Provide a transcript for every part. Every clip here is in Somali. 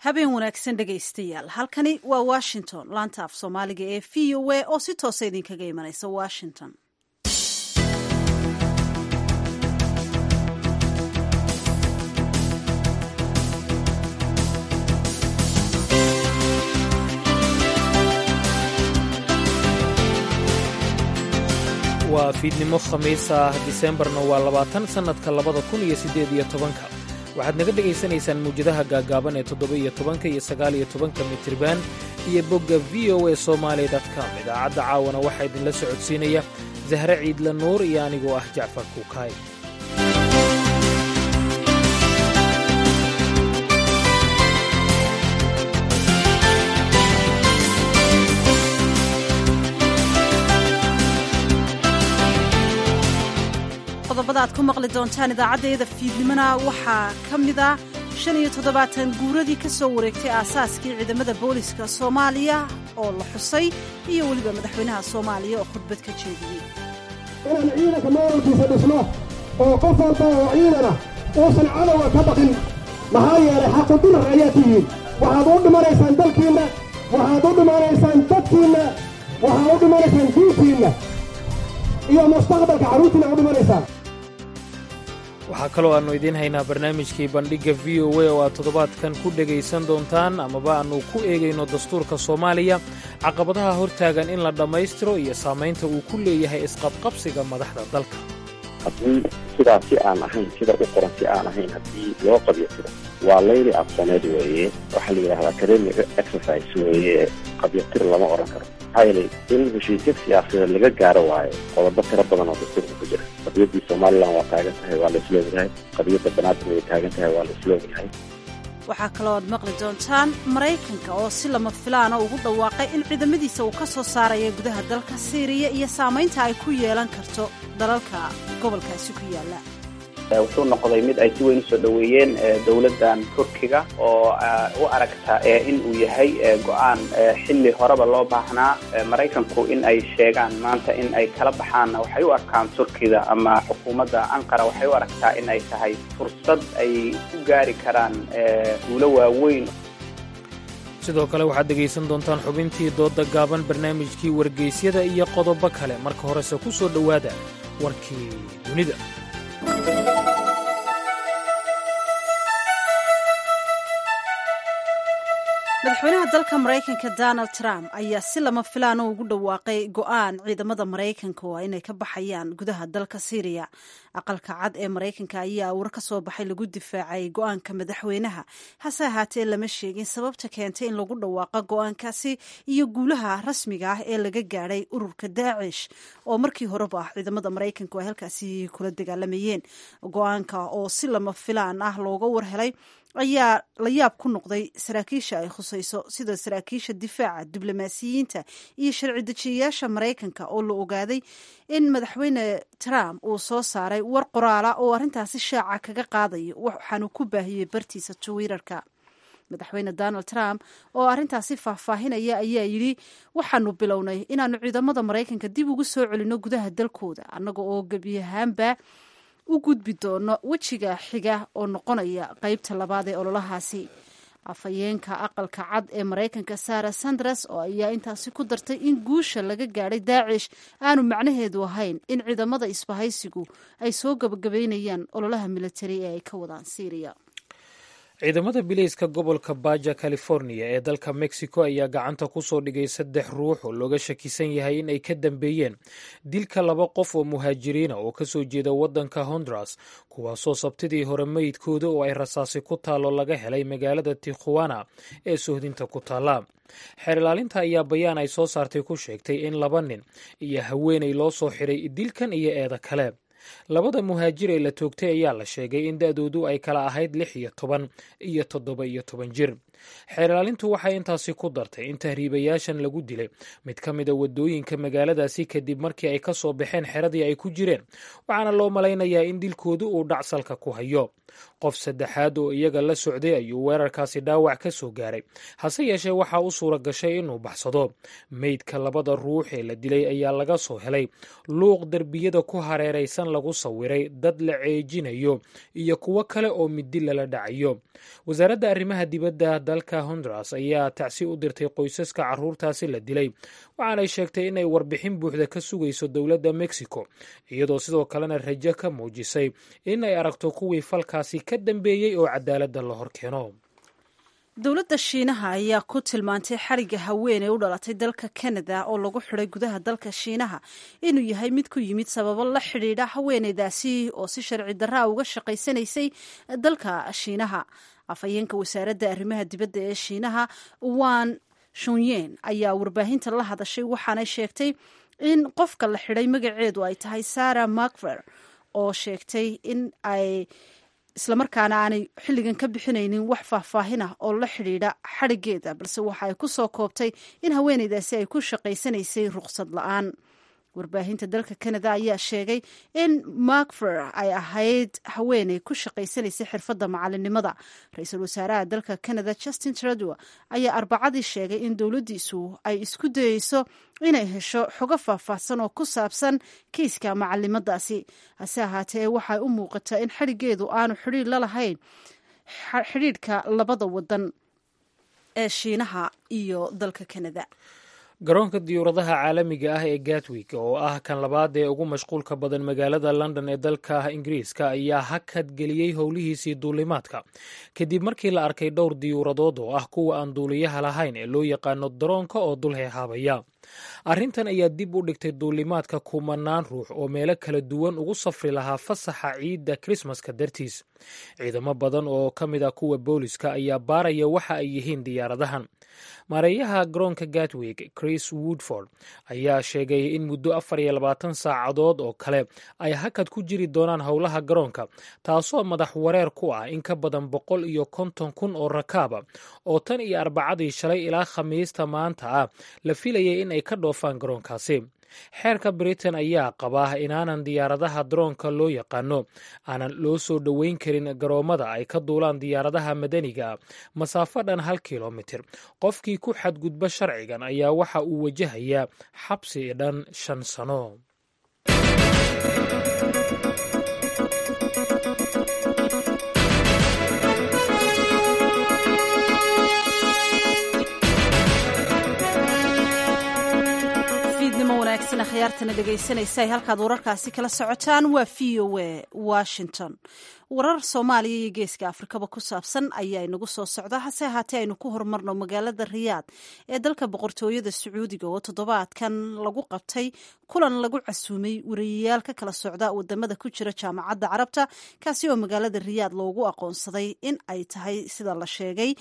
habeen wanaagsan dhegaystayaal halkani waa washington laanta af soomaaliga ee v o a oo si toosa idinkaga imanaysa washington waa fiidnimo khamiis ah diseembarna waa labaatan sannadka labada kun iyo siddeed iyo tobanka waxaad naga dhegaysanaysaan muwjadaha gaaggaaban ee toddoba-iyo tobanka iyo sagaaliyo tobanka mitriban iyo bogga v o a somaali com idaacadda caawana waxaa idinla socodsiinaya sahre ciidla nuur iyo anigoo ah jacfar kuukaay qodobada aad ku maqli doontaan idaacaddayada fiidnimona waxaa ka mid ah shan iyo toddobaatan guuradii ka soo wareegtay aasaaskii ciidamada booliska soomaaliya oo la xusay iyo weliba madaxweynaha soomaaliya oo khudbad ka jeediyey inaan ciidanka maamulkiisa dhisno oo qof walba oo ciidana uusan cadowga ka baqin maxaa yeelay xaqudurar ayaa tihiin waxaad u dhimanaysaan dalkiinna waxaad u dhimanaysaan dadkiinna waxaad u dhimanaysaan diintiinna iyo mustaqbalka carruurtiina u dhimanaysaan waxaa kaloo aannu idiin haynaa barnaamijkii bandhigga v o a oo aad toddobaadkan ku dhegaysan doontaan amaba aannu ku eegayno dastuurka soomaaliya caqabadaha hortaagan in la dhammaystiro iyo saamaynta uu ku leeyahay isqabqabsiga madaxda dalka haddii sidaa si aan ahayn sida u qoran si aan ahayn haddii loo qabyatiro waa layli aqsooneed weeye waxaa la yidhahdaa academic exercise weeye qabyatir lama odhan karo maxaa yeelay in heshiisya siyaasadeed laga gaaro waayo qodobo tiro badan oo dastuurka ku jira qadiyaddii somalilan waa taagan tahay waa la isloogyahay qadiyadda banaadir way taagan tahay waa la isloogyahay waxaa kaloo aad maqli doontaan maraykanka oo si lama filaana ugu dhawaaqay in ciidamadiisa uu ka soo saaraya gudaha dalka siiriya iyo saamaynta ay ku yeelan karto dalalka gobolkaasi ku yaalla wuxuu noqday mid ay si weyn usoo dhoweeyeen dowladdan turkiga oo u aragta in uu yahay go-aan xilli horeba loo baahnaa maraykanku in ay sheegaan maanta in ay kala baxaanna waxay u arkaan turkiga ama xukuumadda anqara waxay u aragtaa in ay tahay fursad ay ku gaari karaan guulo waaweyn sidoo kale waxaad dhegaysan doontaan xubintii doodda gaaban barnaamijkii wargeysyada iyo qodobo kale marka horese ku soo dhowaada warkii dunida madaxweynaha dalka maraykanka donald trump ayaa si lama filaana ugu dhawaaqay go-aan ciidamada maraykanka oo inay ka baxayaan gudaha dalka syriya aqalka cad ee maraykanka ayaa war ka soo baxay lagu difaacay go-aanka madaxweynaha hase ahaatee lama sheegin sababta keentay in lagu dhawaaqa go-aankaasi iyo guulaha rasmiga ah ee laga gaadhay ururka daacish oo markii horeba ah ciidamada maraykanku ay halkaasi kula dagaalamayeen go-aanka oo si lama filaan ah looga warhelay ayaa la yaab ku noqday saraakiisha ay khusayso sida saraakiisha difaaca diblomaasiyiinta iyo sharci dejiyayaasha maraykanka oo la ogaaday in madaxweyne trump uu soo saaray war qoraala oo arrintaasi shaaca kaga qaadayo waxaanu ku baahiyey bartiisa twitter-ka madaxweyne donald trump oo arrintaasi faahfaahinaya ayaa yidhi waxaanu bilownay inaanu ciidamada maraykanka dib ugu soo celinno gudaha dalkooda annaga oo gebi ahaanba u gudbi doono wejiga xiga oo noqonaya qeybta labaad ee ololahaasi afhayeenka aqalka cad ee maraykanka sara sanders oo ayaa intaasi ku dartay in guusha laga gaadhay daacish aanu macnaheedu ahayn in ciidamada isbahaysigu ay soo gabagabaynayaan ololaha militari ee ay ka wadaan syriya ciidamada bilayska gobolka baja california ee dalka mexico ayaa gacanta ku soo dhigay saddex ruux oo looga shakisan yahay in ay ka dambeeyeen dilka laba qof oo muhaajiriina oo ka soo jeeda waddanka honduras kuwaasoo sabtidii hore meydkooda oo ay rasaasi ku taallo laga helay magaalada tikhuwana ee sohdinta ku taalla xeer ilaalinta ayaa bayaan ay soo saartay ku sheegtay in laba nin iyo haweenay loo soo xiray dilkan iyo eeda kale labada muhaajir ee la toogtay ayaa la sheegay in da-doodu ay kala ahayd lix iyo toban iyo toddoba iyo toban jir xeer ilaalintu waxay intaasi ku dartay in tahriibayaashan lagu dilay mid ka mida wadooyinka magaaladaasi kadib markii ay ka soo baxeen xeradii ay ku jireen waxaana loo malaynayaa in dilkoodu uu dhacsalka ku hayo qof saddexaad oo iyaga la socday ayuu weerarkaasi dhaawac ka soo gaaray hase yeeshee waxaa u suura gashay inuu baxsado meydka labada ruux ee la dilay ayaa laga soo helay luuq derbiyada ku hareeraysan lagu sawiray dad la ceejinayo iyo kuwo kale oo midi lala dhacayo wasaaradda arrimaha dibadda dalka honduras ayaa tacsi u dirtay qoysaska carruurtaasi la dilay waxaanay sheegtay inay warbixin buuxda ka sugayso dowladda mexico iyadoo sidoo kalena rajo ka muujisay in ay aragto kuwii falkaasi ka dambeeyey oo cadaaladda la hor keeno dowladda shiinaha ayaa ku tilmaantay xariga haween ee u dhalatay dalka kanada oo lagu xiday gudaha dalka shiinaha inuu yahay mid ku yimid sababo la xidhiidha haweeneydaasi oo si sharci darraa uga shaqaysanaysay dalka shiinaha afhayeenka wasaaradda arrimaha dibadda ee shiinaha wan shunyen ayaa warbaahinta la hadashay waxaanay sheegtay in qofka la xidhay magaceedu ay tahay sara macver oo sheegtay in ay islamarkaana aanay xilligan ka bixinaynin wax faahfaahin ah oo la xidhiidha xadhigeeda balse waxa ay ku soo koobtay in haweeneydaasi ay ku shaqaysanaysay ruqsad la-aan warbaahinta dalka canada ayaa sheegay in macfer ay ahayd haweeney ku shaqaysanaysay xirfadda macalinimada ra-iisul wasaaraha dalka canada justin trudeau ayaa arbacadii sheegay in dowladdiisu ay isku dayeyso inay hesho xogo faahfaahsan oo ku saabsan kiiska macalimadaasi hase ahaatee waxay u muuqataa in xadhigeedu aanu xidhiir la lahayn xidhiidhka labada wadan ee shiinaha iyo dalka canada garoonka diyuuradaha caalamiga ah ee gatwig oo ah kan labaad ee ugu mashquulka badan magaalada london ee dalka ingiriiska ayaa hakad geliyey howlihiisii duulimaadka kadib markii la arkay dhowr diyuuradood oo ah kuwa aan duuliyaha lahayn ee loo yaqaano daroonka oo dul heehaabaya arrintan ayaa dib u dhigtay duulimaadka kumanaan ruux oo meelo kala duwan ugu safri lahaa fasaxa ciidda krismaska dartiis ciidamo badan oo ka mid ah kuwa booliska ayaa baaraya waxa ay yihiin diyaaradahan maareeyaha garoonka gatwig chris woodford ayaa sheegay in muddo afar iyo labaatan saacadood oo kale ay hakad ku jiri doonaan howlaha garoonka taasoo madax wareer ku ah in ka badan boqol iyo konton kun oo rakaaba oo tan iyo arbacadii shalay ilaa khamiista maanta ah la filayay in ay ka dhoofaan garoonkaasi xeerka britain ayaa qabaa inaanan diyaaradaha daroonka loo yaqaano aanan loo soo dhoweyn karin garoommada ay ka duulaan diyaaradaha madaniga ah masaafo dhan hal kilomitir qofkii ku xadgudba sharcigan ayaa waxa uu wajahayaa xabsi dhan shan sano khiyaartana dhegaysanaysa ay halkaad wararkaasi kala socotaan waa v o a washington warar soomaaliya iyo geeska afrikaba ku saabsan ayaa inagu soo socda hase ahaatee aynu ku horumarno magaalada riyaad ee dalka boqortooyada sacuudiga oo toddobaadkan lagu qabtay kulan lagu casuumay wariyayaal ka kala socda wadamada ku jira jaamacadda carabta kaasi oo magaalada riyaad loogu aqoonsaday in ay tahay sida la sheegay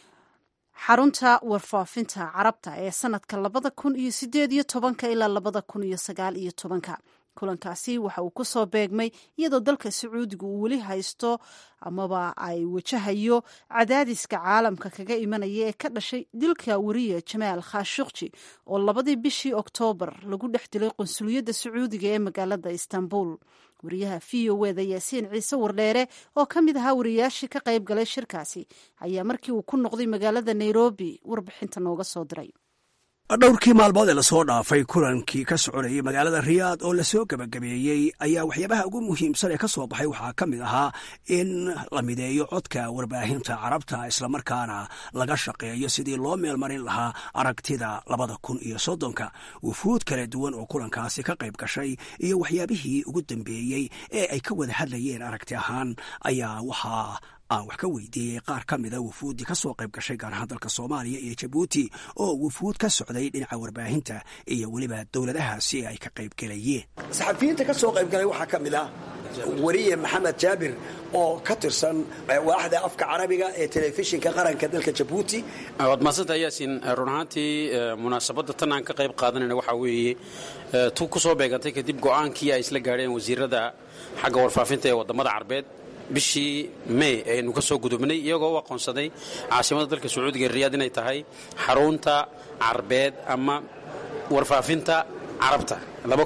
xarunta warfaafinta carabta ee sanadka labada kun iyo sideed iyo tobanka ilaa labada kun iyo sagaal iyo tobanka kulankaasi waxa uu kusoo beegmay iyadoo dalka sacuudiga uu weli haysto amaba ay wajahayo cadaadiska caalamka kaga imanaya ee ka dhashay dilka wariye jamaal khashukji oo labadii bishii oktoobar lagu dhex dilay qunsuliyadda sacuudiga ee magaalada istanbul wariyaha v o eda yaasiin ciise wardheere oo ka mid ahaa wariyayaashii ka qayb galay shirkaasi ayaa markii uu ku noqday magaalada nairobi warbixinta nooga soo diray dhowrkii maalmood ee lasoo dhaafay kulankii ka soconayay magaalada riyaad oo lasoo gebagabeeyey ayaa waxyaabaha ugu muhiimsan ee ka soo baxay waxaa ka mid ahaa in la mideeyo codka warbaahinta carabta islamarkaana laga shaqeeyo sidii loo meelmarin lahaa aragtida labada kun iyo soddonka wufuud kala duwan oo kulankaasi ka qayb gashay iyo waxyaabihii ugu dambeeyey ee ay ka wada hadlayeen aragti ahaan ayaa waxaa aan wax ka weydiiyey qaar ka mida wufuuddii ka soo qayb gashay gaar ahaan dalka soomaaliya iyo jabuuti oo wufuud ka socday dhinaca warbaahinta iyo weliba dowladahaasi ay ka qayb gelayeen saxafiyiinta ka soo qayb galay waxaa ka mid ah weriye maxamed jaabir oo ka tirsan waaxda afka carabiga ee telefishinka qaranka dalka jabuuti waad mahadsantaha yaasin run ahaantii munaasabadda tan aan ka qayb qaadanayna waxaa weeye tu ku soo beegantay kadib go'aankii ay isla gaadheen wasiirada xagga warfaafinta ee waddamada carbeed bishii may aynu ka soo gudubnay iyagoo u aqoonsaday caasimadda dalka sacuudiga riyaad inay tahay xarunta carbeed ama warfaafinta carabta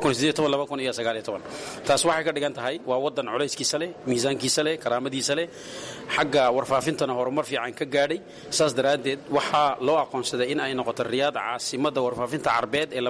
taas waxay ka dhigan tahay waa wadan colayskiisa leh miisaankiisa leh karaamadiisa leh xagga warfaafintana horumar fiican ka gaadhay saas daraaddeed waxaa loo aqoonsaday in ay noqoto riyaad caasimadda warfaafinta carbeed ee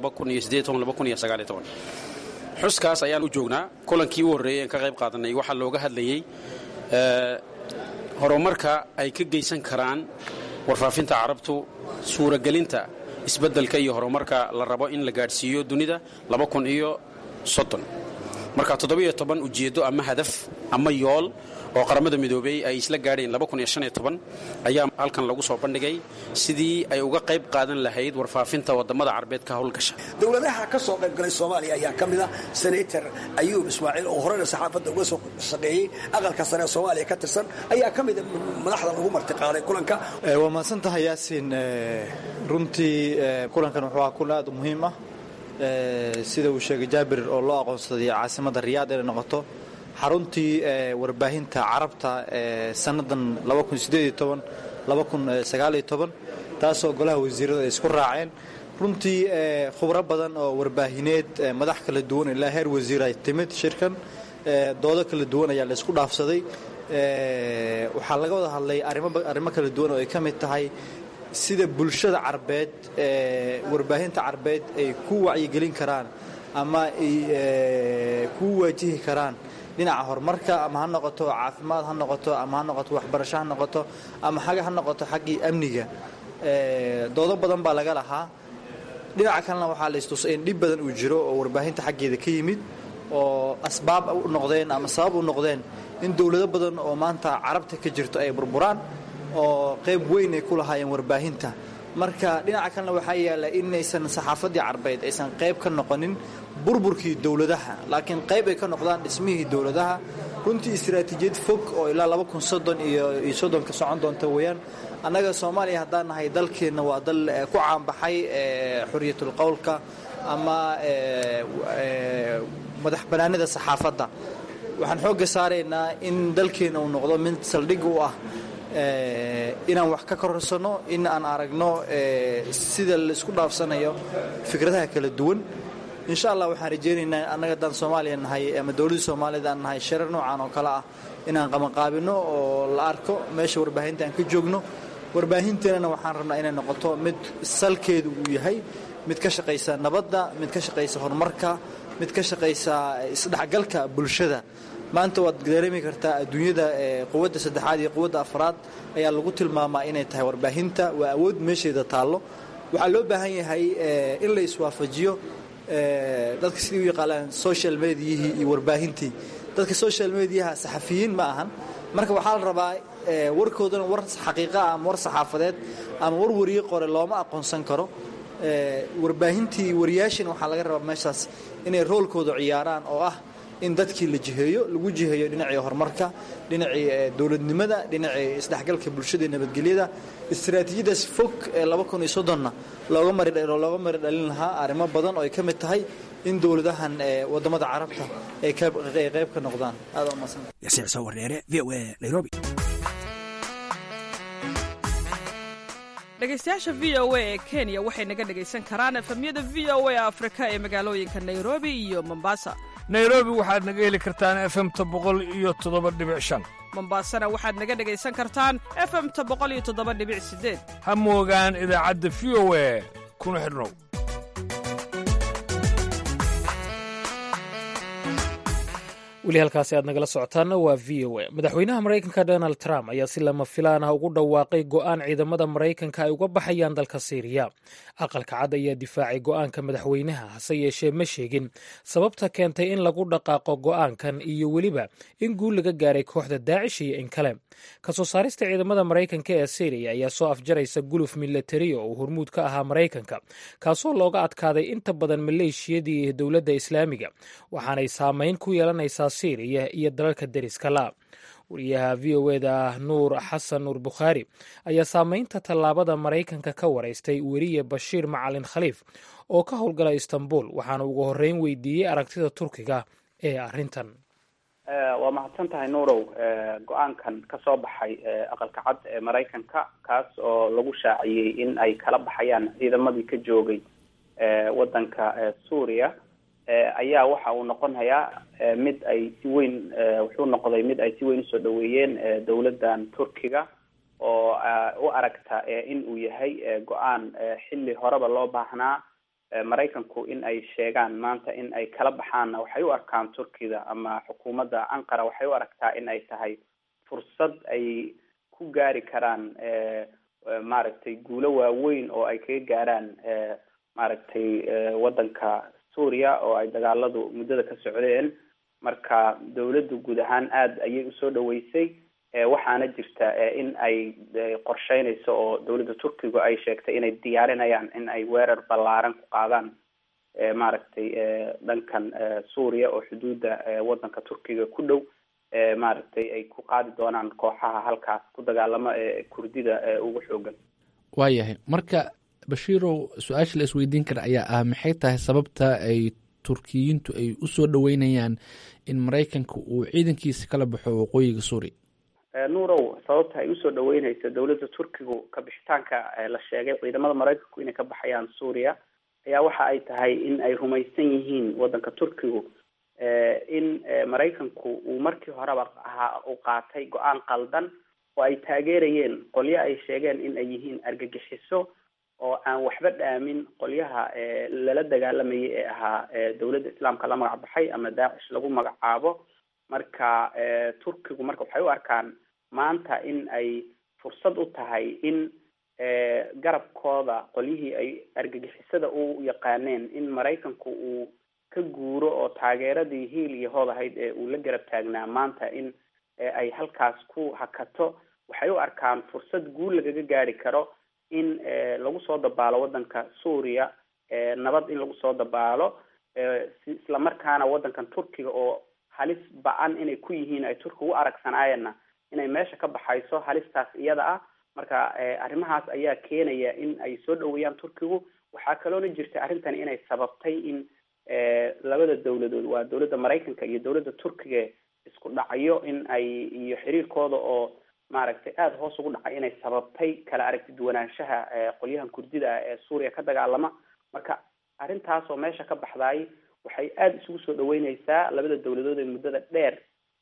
xuskaas ayaan u joognaa kulankii u horreeyey aan ka qayb qaadanay waxaa looga hadlayey horumarka ay ka geysan karaan warfaafinta carabtu suuragelinta isbeddelka iyo horumarka la rabo in la gaadhsiiyo dunida laba kun iyo soddon marka toddobiyo toban ujeeddo ama hadaf ama yool oo qaramada midoobey ay isla gaadheen ayaa halkan lagu soo bandhigay sidii ay uga qayb qaadan lahayd warfaafinta wadamada carbeed ka howlgasha dowladaha ka soo qayb galay soomaaliya ayaa ka mid ah senator ayuub ismaaciil oo horena saxaafadda uga soo shaqeeyey aqalka sare ee soomaaliya ka tirsan ayaa ka mida madaxda lagu martiqaaday kulanka waa mahadsan tahay yaasin runtii kulankan wuxuu ahaa kulan aad u muhiim ah sida uu sheegay jaabir oo loo aqoonsaday caasimadda riyaad inay noqoto xaruntii warbaahinta carabta ee sannadan taasoo golaha wasiirada ay isku raaceen runtii khubro badan oo warbaahineed madax kala duwan ilaa heer wasiir ay timid shirkan doodo kala duwan ayaa la isku dhaafsaday waxaa laga wada hadlay arrimo kala duwan oo ay ka mid tahay sida bulshada carbeed warbaahinta carbeed ay ku wacyigelin karaan ama ay ku waajihi karaan dhinaca horumarka ama ha noqoto caafimaad ha noqoto ama ha noqoto waxbarasho ha noqoto ama xaga ha noqoto xaggii amniga doodo badan baa laga lahaa dhinaca kalena waxaa la istusay in dhib badan uu jiro oo warbaahinta xaggeeda ka yimid oo asbaab u noqdeen ama sabab u noqdeen in dowlado badan oo maanta carabta ka jirto ay burburaan oo qayb weyn ay ku lahaayeen warbaahinta marka dhinaca kalena waxaa yaalla inaysan saxaafaddii carbeed aysan qayb ka noqonin burburkii dowladaha laakiin qayb ay ka noqdaan dhismihii dowladaha runtii istaraatiijiyad fog oo ilaa iyo soddonka socon doonta weeyaan annaga soomaaliya haddaan nahay dalkeenna waa dal ku caanbaxay xuriyatul qowlka ama madax banaanida saxaafadda waxaan xoogga saaraynaa in dalkeenna uu noqdo mid saldhig u ah inaan wax ka kororsanno in aan aragno sida laisku dhaafsanayo fikradaha kala duwan insha allah waxaan rajaynaynaa annaga haddaan soomaaliya nahay ama dowladda soomaaliyad aan nahay sharar noocan oo kale ah inaan qabanqaabino oo la arko meesha warbaahinta aan ka joogno warbaahinteenana waxaan rabnaa inay noqoto mid salkeedu uu yahay mid ka shaqaysa nabadda mid ka shaqaysa horumarka mid ka shaqaysa isdhexgalka bulshada maanta waad dareemi kartaa adduunyada quwadda saddexaad iyo quwadda afraad ayaa lagu tilmaamaa inay tahay warbaahinta waa awood meesheeda taallo waxaa loo baahan yahay in la iswaafajiyo dadka sidii u yaqaanaan social mediyihii iyo warbaahintii dadka social mediyaha saxafiyiin ma ahan marka waxaa la rabaa warkoodana war xaqiiqa ama war saxaafadeed ama war wariye qore looma aqoonsan karo warbaahintii wariyaashin waxaa laga rabaa meeshaas inay roolkooda ciyaaraan oo ah in dadkii la jiheeyo lagu jiheeyo dhinacii horumarka dhinacii dowladnimada dhinacii isdhexgalka bulshada iyo nabadgelyada istaraatiijiyadaas fog ee na looga marilooga mari dhalin lahaa arrimo badan oo ay ka mid tahay in dowladahan wadamada carabta ay qayb ka noqdaan aad yasiir sawareere v o a nairobi dhegaystayaasha v o a ee kenya waxay naga dhegaysan karaan efemyada v o a afrika ee magaalooyinka nairobi iyo mombasa nairobi waxaad naga heli kartaan efemta boqol iyo toddoba dhibic shan mombasana waxaad naga dhegaysan kartaan efemta boqol iyo toddoba dhibic sideed ha moogaan idaacadda v o a kuna xidhnow weli halkaasi aad nagala socotaanna waa v o a madaxweynaha maraykanka donald trump ayaa si lama filaan ah ugu dhawaaqay go'aan ciidamada maraykanka ay uga baxayaan dalka siiriya aqalka cad ayaa difaacay go'aanka madaxweynaha hase yeeshee ma sheegin sababta keentay in lagu dhaqaaqo go'aankan iyo weliba in guul laga gaaray kooxda daacish iyo in kale kasoo saarista ciidamada maraykanka ee siiriya ayaa soo afjaraysa guluf milatari oo uu hormuud ka ahaa maraykanka kaasoo looga adkaaday inta badan maleeshiyadii dowladda islaamiga waxaanay saameyn ku yeelanaysaa syriya iyo dalalka deriska la wariyaha v o eda nuur xasan nuur bukhaari ayaa saameynta tallaabada maraykanka ka waraystay weriye bashiir macalin khaliif oo ka howlgala istanbul waxaana ugu horreyn weydiiyey aragtida turkiga ee arrintan waa mahadsan tahay nuurow go-aankan ka soo baxay aqalka cad ee maraykanka kaas oo lagu shaaciyey in ay kala baxayaan ciidamadii ka joogay waddanka suuriya ayaa waxa uu noqonayaa mid ay si weyn wuxuu noqday mid ay si weyn usoo dhaweeyeen dowladdan turkiga oo u aragta in uu yahay go-aan xilli horeba loo baahnaa maraykanku in ay sheegaan maanta in ay kala baxaanna waxay u arkaan turkida ama xukuumadda anqara waxay u aragtaa in ay tahay fursad ay ku gaari karaan maaragtay guulo waaweyn oo ay kaga gaaraan maaragtay waddanka suuriya oo ay dagaaladu muddada ka socdeen marka dawladdu guud ahaan aada ayay usoo dhaweysay waxaana jirta in ay qorsheynayso oo dawladda turkigu ay sheegtay inay diyaarinayaan in ay weerar ballaaran ku qaadaan maaragtay dhankan suuriya oo xuduudda waddanka turkiga ku dhow maaragtay ay ku qaadi doonaan kooxaha halkaas ku dagaalamo ee kurdida ugu xoogan waayahay marka bashiirow su-aasha la isweydiin kara ayaa ah maxay tahay sababta ay turkiyiintu ay usoo dhaweynayaan in maraykanka uu ciidankiisa kala baxo waqooyiga suuriya nuurow sababta ay usoo dhaweyneyso dawladda turkigu ka bixitaanka la sheegay ciidamada maraykanku inay ka baxayaan suuriya ayaa waxa ay tahay in ay rumaysan yihiin waddanka turkigu in maraykanku uu markii horeba ahaa uu qaatay go-aan qaldan oo ay taageerayeen qolyo ay sheegeen in ay yihiin argagixiso oo aan waxba dhaamin qolyaha lala dagaalamayay ee ahaa dawladda islaamka la magac baxay ama daacish lagu magacaabo marka turkigu marka waxay u arkaan maanta in ay fursad u tahay in garabkooda qolyihii ay argagixisada u yaqaaneen in maraykanku uu ka guuro oo taageeradii hiil iyo hood ahayd ee uu la garab taagnaa maanta in ay halkaas ku hakato waxay u arkaan fursad guul lagaga gaari karo in lagu soo dabaalo waddanka suuriya nabad in lagu soo dabaalo isla markaana waddankan turkiga oo halis ba-an inay ku yihiin ay turkiga u aragsanaayeenna inay meesha ka baxayso halistaas iyada ah marka arrimahaas ayaa keenaya in ay soo dhaweeyaan turkigu waxaa kaloona jirta arrintan inay sababtay in labada dawladood waa dawladda maraykanka iyo dawladda turkiga isku dhacyo in ay iyo xiriirkooda oo maaragtay aada hoos ugu dhacay inay sababtay kala aragti duwanaanshaha qolyahan kurdida ah ee suuriya ka dagaalama marka arrintaas oo meesha ka baxdaay waxay aada isugu soo dhaweyneysaa labada dawladood ee muddada dheer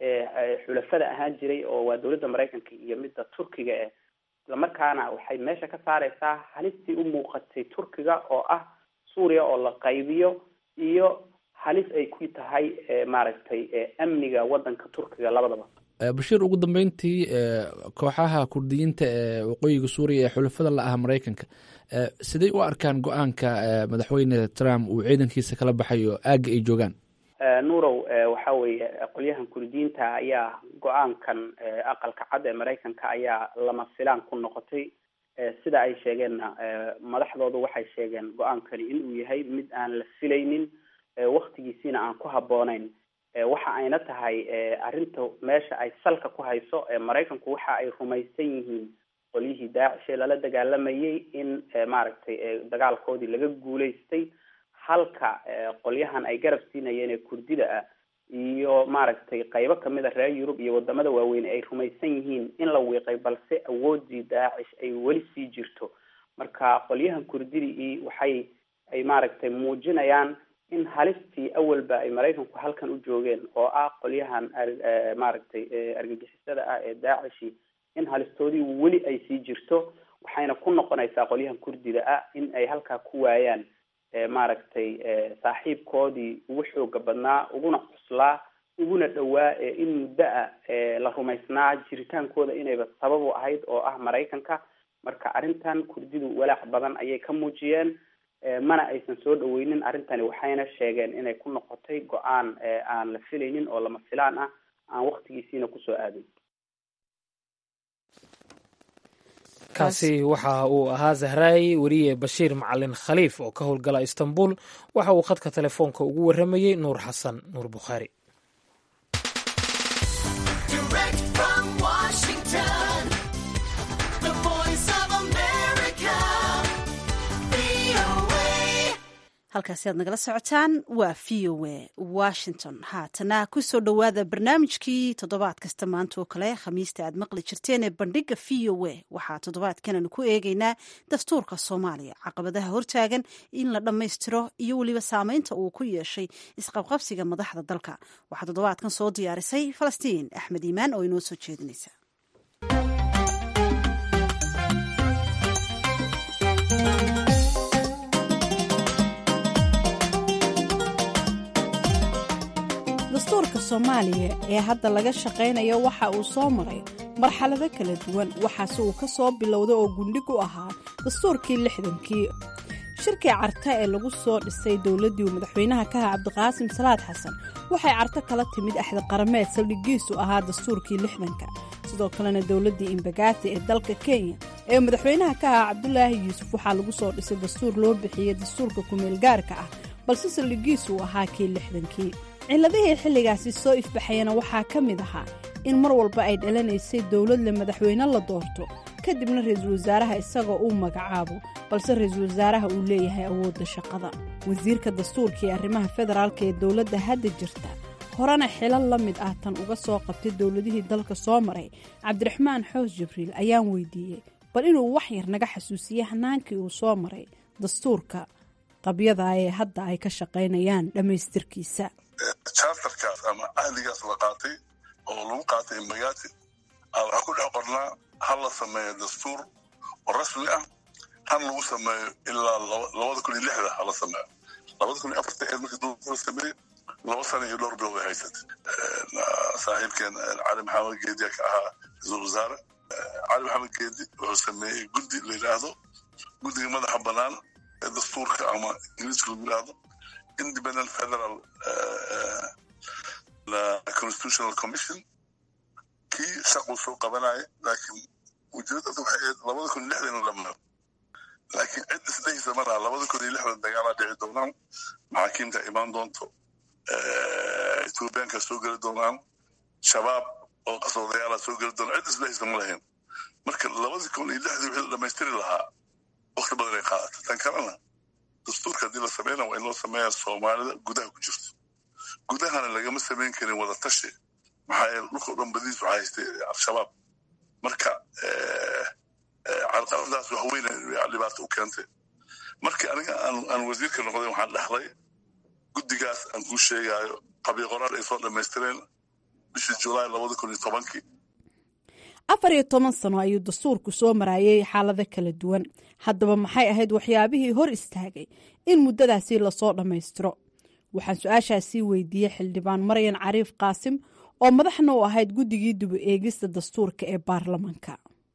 ee xulafada ahaan jiray oo waa dawladda maraykanka iyo midda turkiga eh islamarkaana waxay meesha ka saareysaa halistii u muuqatay turkiga oo ah suuriya oo la qaybiyo iyo halis ay ku tahay maaragtay amniga waddanka turkiga labadaba bashiir ugu dambeyntii kooxaha kurdiyiinta ee waqooyiga suuriya ee xulafada la ah maraykanka siday u arkaan go-aanka madaxweyne trump uu ciidankiisa kala baxayo aagga ay joogaan nuurow waxa weeye qolyahan kurdiyiinta ayaa go-aankan aqalka cad ee maraykanka ayaa lama filaan ku noqotay sida ay sheegeenna madaxdoodu waxay sheegeen go-aankani inuu yahay mid aan la filaynin waktigiisiina aan ku habbooneyn waxa ayna tahay arrinta meesha ay salka ku hayso maraykanku waxa ay rumaysan yihiin qolyihii daacish ee lala dagaalamayay in maaragtay dagaalkoodii laga guulaystay halka qolyahan ay garab siinayeen ee kurdida ah iyo maaragtay qaybo kamid a reer yurub iyo wadamada waaweyn ay rumaysan yihiin in la wiiqay balse awoodii daacish ay weli sii jirto marka qolyahan kurdidii waxay ay maaragtay muujinayaan in halistii awalba ay maraykanku halkan u joogeen oo ah qolyahan maaragtay argagixisada ah ee daacishi in halistoodii weli ay sii jirto waxayna ku noqonaysaa qolyahan kurdida ah in ay halkaa ku waayaan maaragtay saaxiibkoodii ugu xooga badnaa uguna cuslaa uguna dhowaa in muddo ah la rumaysnaa jiritaankooda inayba sabab u ahayd oo ah maraykanka marka arrintan kurdidu walaac badan ayay ka muujiyeen mana aysan soo dhaweynin arrintani waxayna sheegeen inay ku noqotay go-aan aan la filaynin oo lama filaan ah aan waktigiisiina kusoo aadin kaasi waxa uu ahaa zahraay weriye bashiir macalin khaliif oo ka howlgala istanbul waxa uu khadka telefoonka ugu warramayey nuur xasan nuur bukhaari halkaasi aad nagala socotaan waa v o a washington haatana kusoo dhowaada barnaamijkii toddobaad kasta maanta oo kale khamiista aad maqli jirteen ee bandhiga v o a waxaa toddobaadkananu ku eegeynaa dastuurka soomaaliya caqabadaha hortaagan in la dhammaystiro iyo weliba saameynta uu ku yeeshay isqabqabsiga madaxda dalka waxaa toddobaadkan soo diyaarisay falastiin axmed iimaan oo inoo soo jeedinaysa dastuurka soomaaliya ee hadda laga shaqaynayo waxa uu soo maray marxalado kala duwan waxaase uu ka soo bilowday oo gundhig u ahaa dastuurkii lixdankii shirkii carta ee lagu soo dhisay dowladdii uu madaxweynaha ka aha cabdiqaasim salaad xasan waxay carto kala timid axdi qarameed saldhigiisu ahaa dastuurkii lixdanka sidoo kalena dowladdii imbagaati ee dalka kenya ee madaxweynaha ka ahaa cabdulaahi yuusuf waxaa lagu soo dhisay dastuur loo bixiyey dastuurka kumeelgaarka ah balse saldhigiisu uu ahaa kii lixdankii ciladihii xilligaasi soo ifbaxayana waxaa ka mid ahaa in mar walba ay dhalanaysay dowlad le madaxweyne la doorto kadibna ra-iisul wasaaraha isagoo uu magacaabo balse ra-iisul wasaaraha uu leeyahay awoodda shaqada wasiirka dastuurka ee arrimaha federaalka ee dowladda hadda jirta horena xilal la mid ah tan uga soo qabtay dowladihii dalka soo maray cabdiraxmaan xoos jibriil ayaan weydiiyey bal inuu wax yar naga xasuusiye hanaankii uu soo maray dastuurka qabyada ee hadda ay ka shaqaynayaan dhammaystirkiisa charterkaas ama ahdigaas la qaatay oo lagu qaatay imbagaati waxaa ku dhex qornaa ha la sameeyo dastuur oo rasmi ah han lagu sameeyo ilaa labada kun iyo lixda hala sameeyo labada kun iyo afarta eed markii dowladda la sameeyey laba sana iyo dhowr bilood ay haysatay saaxiibkeen cali maxamed geediya ka ahaa ra-iisul wasaare cali maxamed geedi wuxuu sameeyey guddi la yidhaahdo guddiga madaxa bannaan ee dastuurka ama ingiriiska lagu yidhaahdo independent federal constitutional commission kii shaquu soo qabanaya laakiin ujeedada waxay ahayd labada kun iyo lixdan in la maro laakiin cid isdhehisa malaha labada kun iyo lixdan dagaalaa dhici doonaan maxaakiimta imaan doonto ethoobiyaanka soo geli doonaan shabaab oo qasoodayaala soo geli doonaan cid isdhehisa ma lahayn marka labadii kun iyo lixdii wixii la dhamaystiri lahaa wakti badan ay qaadata tan kalena dastuurka haddii la sameyna waa in loo sameeyaa soomaalida gudaha ku jirto gudahana lagama samayn karin wada tashi maxaa yeele dhulka o dhan badiis waxaa haystay al-shabaab marka carqaladaas wax weyna dhibaato u keentay markii aniga aan wasiirka noqday waxaan dhexlay guddigaas aan kuu sheegaayo qabyo qoraal ay soo dhammaystireen bishii julaay labada kun iyo tobankii afar iyo toban sano ayuu dastuurku soo maraayay xaalado kala duwan haddaba maxay ahayd waxyaabihii hor istaagay in muddadaasi lasoo dhammaystiro waxaan su-aashaasii weydiiyey xildhibaan maryan cariif qaasim oo madaxna u ahayd guddigii duba eegista dastuurka ee baarlamanka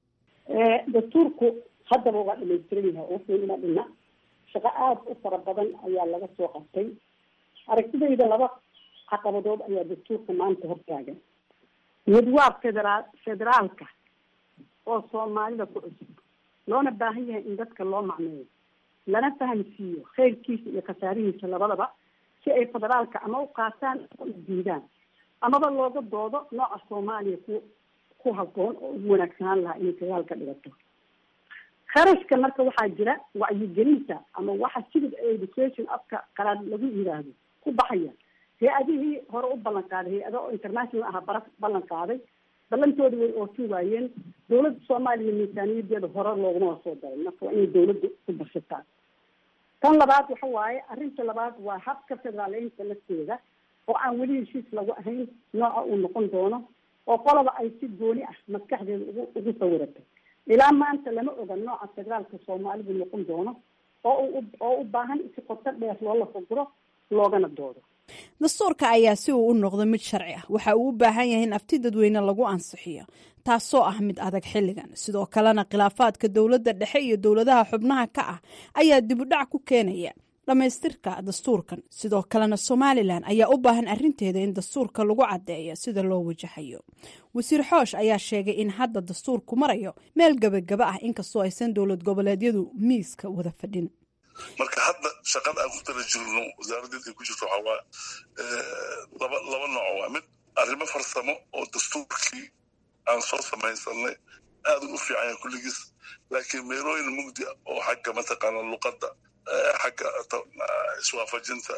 dastuurku haddaba waa dhamaystiran yahay wuxuu uma dhina shaqo aada u fara badan ayaa laga soo qabtay aragtidayda laba caqabadood ayaa dastuurka maanta hortaagan mid waa federaal federaalka oo soomaalida ku cusub loona baahan yahay in dadka loo macneeyo lana fahamsiiyo khayrkiisa iyo khasaarihiisa labadaba si ay federaalka ama u qaataan ama u diidaan amaba looga doodo nooca soomaaliya ku ku haboon oo ugu wanaagsanaan lahaa inay federaalka dhigato kharashka marka waxaa jira wacyigelinta ama waxa civic education afka qalaad lagu yidhaahdo ku baxaya hay-adihii hore u ballan qaaday hay-ada oo international aha bara ballan qaaday ballantooda way ootin waayeen dowladda soomaaliya miisaaniyadeeda hore looguma soo daray marka waa inay dowladda ku bashataa tan labaad waxa waaye arrinta labaad waa habka federaaleynta lafteeda oo aan weli heshiis lagu ahayn nooca uu noqon doono oo qolaba ay si gooni ah maskaxdeeda ugu ugu sawiratay ilaa maanta lama oga nooca federaalka soomaalidu noqon doono oo u oo u baahan si qoto dheer loola faguro loogana doodo dastuurka ayaa si uu u noqdo mid sharci ah waxa uu u baahan yahay in afti dadweyne lagu ansixiyo taasoo ah mid adag xilligan sidoo kalena khilaafaadka dowladda dhexe iyo dowladaha xubnaha ka ah ayaa dibudhac ku keenaya dhammaystirka dastuurkan sidoo kalena somalilan ayaa u baahan arinteeda in dastuurka lagu caddeeyo sida loo wajahayo wasiir xoosh ayaa sheegay in hadda dastuurku marayo meel gebagaba ah inkastoo aysan dowlad goboleedyadu miiska wada fadhin marka hadda shaqada aan ku tala jirno wasaaradeed ay ku jirto waxaa waa laba laba nooc waa mid arrimo farsamo oo dastuurkii aan soo samaysanay aada u fiican yahay kulligiis laakiin meelooyin mugdi oo xagga mataqaana luqadda xagga iswaafajinta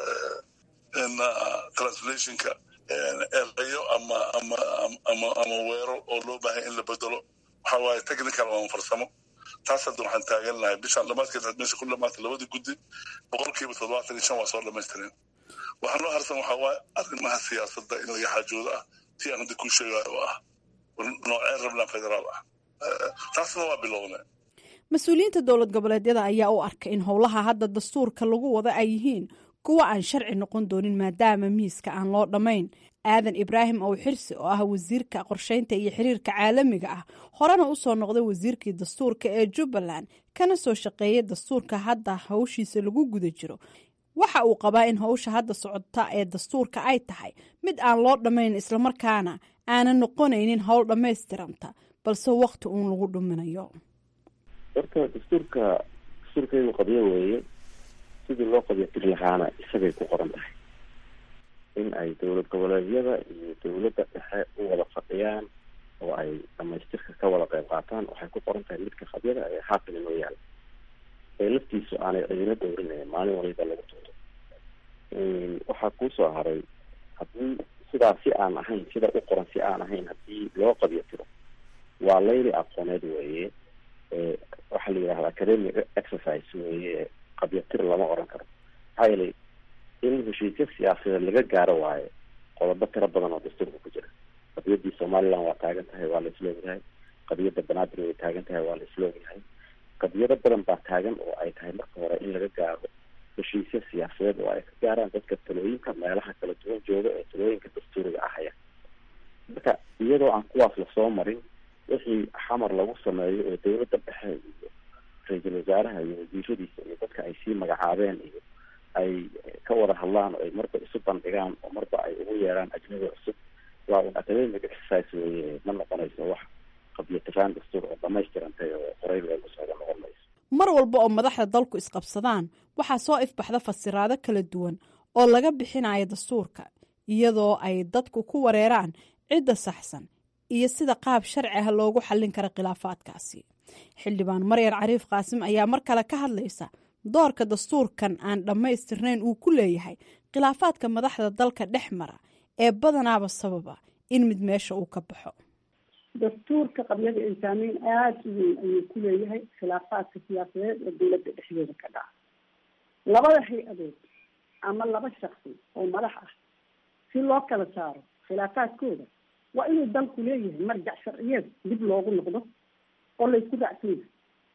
translationka erayo ama ama ama ama weero oo loo baahay in la bedelo waxa waaye technical ama farsamo taas hadda waxaan taagan lahay bishaan dhamaadkeed meesha ku dhamaatay labadii guddi boqolkiiba toddobaatan iyo shan waa soo dhamaystireen waxaa noo harsan waxaa waaye arrimaha siyaasadda in laga xaajoodo ah tii aan hadda kuu sheegayo oo ah nooceen rabnaa federaal ah taasna waa bilowne mas-uuliyiinta dowlad goboleedyada ayaa u arkay in howlaha hadda dastuurka lagu wada ay yihiin kuwa aan sharci noqon doonin maadaama miiska aan loo dhammayn aadan ibraahim ow xirsi oo ah wasiirka qorsheynta iyo xiriirka caalamiga ah horena usoo noqday wasiirkii dastuurka ee jubbaland kana soo shaqeeyay dastuurka hadda hawshiisa lagu guda jiro waxa uu qabaa in hawsha hadda socota ee dastuurka ay tahay mid aan loo dhammayn islamarkaana aanan noqonaynin howl dhammaystiranta balse wakti uun lagu dhuminayo horta dastuurka dastuurkaygu qabyo weeye sidii loo qabyo tiri lahaana isagay ku qoran tahay in ay dowlad goboleedyada iyo dowladda dhexe u wada fadhiyaan oo ay dhamaystirka ka wada qayb qaataan waxay ku qoran tahay midka qabyada ee haatan inoo yaala ee laftiisu aanay cidina dowrinayn maalin waliba lagu tuuro waxaa kuusoo haray haddii sidaa si aan ahayn sida u qoran si aan ahayn haddii loo qabyo tiro waa layli aqooneed weeye waxaa la yidhahda academic exercise weeye qabyo tir lama oran karo maxaa yeelay in heshiisya siyaasadeed laga gaaro waayo qodobo tiro badan oo dastuurka ku jira qadiyadii somaliland waa taagan tahay waa la isla ogyahay qadiyadda banaadir way taagan tahay waa la isla ogyahay qadiyado badan baa taagan oo ay tahay marka hore in laga gaaro heshiisya siyaasadeed oo ay ka gaaraan dadka talooyinka meelaha kala duwan jooga ee talooyinka dastuuriga ahaya marka iyadoo aan kuwaas lasoo marin wixii xamar lagu sameeyo oo dowladda dhexe iyo ra-iisul wasaaraha iyo wasiiradiisa iyo dadka ay sii magacaabeen iyo ay ka wada hadlaan oo ay marba isu bandhigaan oo marba ay ugu yeeraan ajnabi cusub waa un academic exercise weye ma noqonayso wax qabyo tiraan dastuur oo dhamaystirantay oo qoray loogu socdo noqon mayso mar walba oo madaxda dalku isqabsadaan waxaa soo ifbaxda fasiraado kala duwan oo laga bixinayo dastuurka iyadoo ay dadku ku wareeraan cidda saxsan iyo sida qaab sharci ah loogu xallin karo khilaafaadkaasi xildhibaan maryar cariif qaasim ayaa mar kale ka hadlaysa doorka dastuurkan aan dhammaystirnayn uu ku leeyahay khilaafaadka madaxda dalka dhex mara ee badanaaba sababa in mid meesha uu ka baxo dastuurka qabyada ay saameyn aada u weyn ayuu ku leeyahay khilaafaadka siyaasadeed ee dowladda dhexdeeda ka dhaca labada hay-adood ama laba shaksi oo madax ah si loo kala saaro khilaafaadkooda waa inuu dalku leeyahay marjac sharciyeed dib loogu noqdo oo laysku raacsan yahay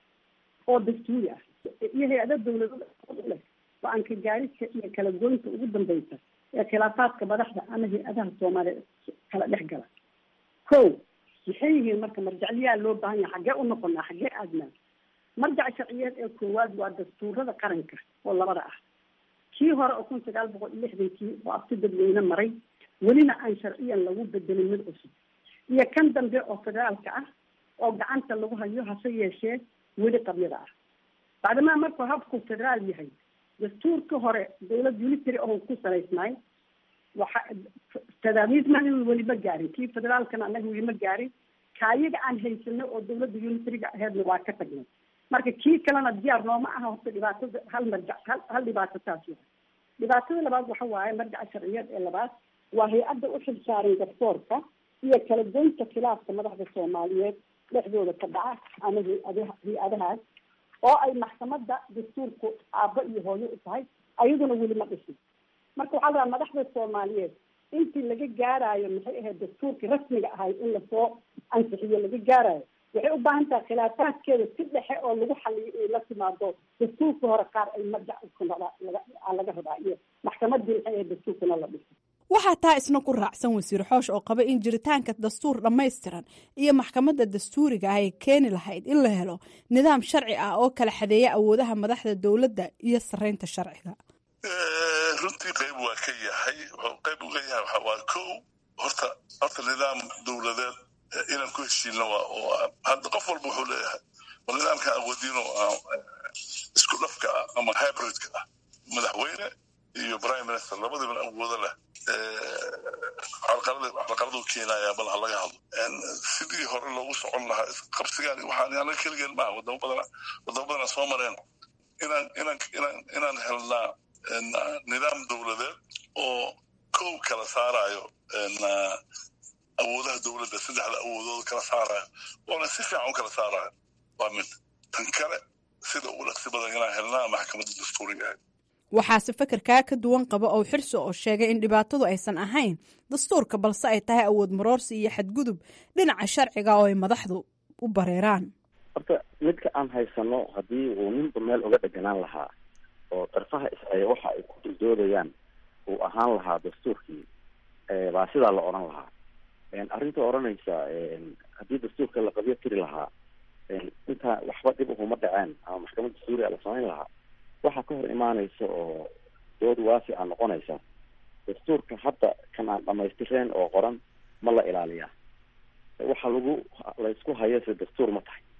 oo dastuuri ah iyo hay-ada dawladada leh go-aanka gaarista iyo kala goynta ugu dambeysa ee khilaafaadka madaxda ama hay-adaha soomaaliya kala dhex gala ko maxay yihiin marka marjacliyaa loo baahan yahay xaggee u noqonaa xaggee aadnaa marjac sharciyeed ee koowaad waa dastuurada qaranka oo labada ah kii hore oo kun sagaal boqol iyo lixdankii oo abti dadweyne maray welina aan sharciyan lagu bedelin mid cusub iyo kan dambe oo federaalka ah oo gacanta lagu hayo hase yeeshee weli qabyada ah bacdamaa markuu habku federaal yahay dastuurka hore dawlad unitary oo ku salaysnaay waxa tadaamiisman weli ma gaarin kii federaalkana anaga weli ma gaarin kaayaga aan haysano oo dawladda unitariga aheedna waa ka tagnay marka kii kalena diyaar nooma aha horta dhibaatada hal marjac hal hal dhibaato taas waa dhibaatada labaad waxa waaye marjaca sharciyeed ee labaad waa hay-adda u xilsaaran garsoorka iyo kala goynta khilaafka madaxda soomaaliyeed dhexdooda ka dhaca ama hay-adaha hay-adahaas oo ay maxkamadda dastuurku aabbo iyo hooyo u tahay ayaduna weli ma dhisin marka waxaa la rabaa madaxda soomaaliyeed intii laga gaaraayo maxay ahayd dastuurkii rasmiga ahay in lasoo ansixiyo laga gaaraayo waxay u baahan tahay khilaafaadkeeda si dhexe oo lagu xaliyo ay la timaado dastuurka hore qaar ay marjac laga rabaa iyo maxkamadii maxay ahayd dastuurkana la dhiso waxaa taa isna ku raacsan wasiir xoosh oo qaba in jiritaanka dastuur dhammaystiran iyo maxkamadda dastuuriga ah ay keeni lahayd in la helo nidaam sharci ah oo kala xadeeya awoodaha madaxda dowladda iyo sareynta sharciga runtii qayb waa ka yahay wuxuu qayb uga yahay waxa waa ko horta horta nidaam dowladeed inaan ku heshiinna waa oo hadda qof walba wuxuu leeyahay war nidaamkan awoodiino isku dhafka ah ama hybridka ah madaxweyne iyo prime minister labadiban awoodo leh carqaladuu keenaya bal ha laga hadlo sidii hore loogu socon lahaa qabsigaan waxaan anaga keligeen maaha wadamo badana wadamo badana soo mareen inaan inaan inaan inaan helnaa nidaam dowladeed oo kow kala saarayo awoodaha dowladda saddexda awoodood kala saarayo oona si fiican u kala saarayo waa mid tan kale sida ugu dhaqsi badan inaan helnaa maxkamadda dastuuriga ahayd waxaase fekerkaa ka duwan qaba oo xirsi oo sheegay in dhibaatadu aysan ahayn dastuurka balse ay tahay awood maroorsi iyo xadgudub dhinaca sharciga oo ay madaxdu u bareeraan horta midka aan haysano haddii uu ninba meel uga dheganaan lahaa oo darfaha isaya waxa ay ku duldoodayaan uu ahaan lahaa dastuurkii baa sidaa la odhan lahaa arrinta odhanaysa haddii dastuurka la qabyo tiri lahaa intaa waxba dhib uhuma dhaceen ama maxkamad dastuuriga la samayn lahaa waxaa ka hor imaanaysa oo dood waasi a noqonaysa dastuurka hadda kan aan dhamaystireen oo qoran ma la ilaaliyaa waxa lagu laysku hayase dastuur ma tahay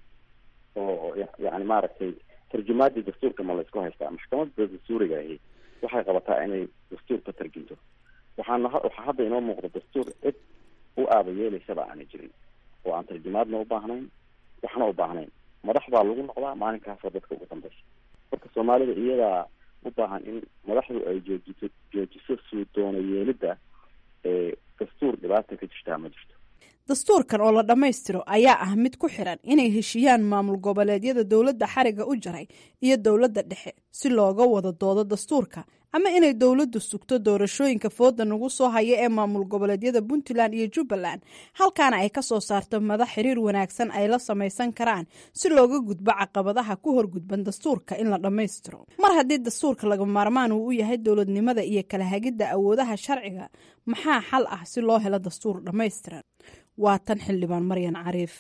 oo yani maaragtay tarjumaadii dastuurka ma laysku haystaa maxkamadda dastuuriga ahi waxay qabataa inay dastuurka tarjunto waxaana waxaa hadda inoo muuqda dastuur cid u aaba yeelaysaba aanay jirin oo aan tarjumaadna u baahnayn waxna u baahnayn madax baa lagu noqdaa maalinkaasoo dadka ugu dambeysa marka soomaalida iyadaa u baahan in madaxdu ay joojito joojiso suu doono yeelidda ee dastuur dhibaata ka jirtaa ma jirto dastuurkan oo la dhammaystiro ayaa ah mid ku xiran inay heshiiyaan maamul goboleedyada dowladda xariga u jaray iyo dowladda dhexe si looga wada doodo dastuurka ama inay dowladdu sugto doorashooyinka fooda nagu soo haya ee maamul goboleedyada puntland iyo jubbaland halkaana ay ka soo saarto madax xiriir wanaagsan ay la samaysan karaan si looga gudbo caqabadaha ku horgudban dastuurka in la dhammaystiro mar haddii dastuurka laga maarmaan uu u yahay dowladnimada iyo kala hagidda awoodaha sharciga maxaa xal ah si loo helo dastuur dhammaystiran waa tan xildhibaan maryan cariif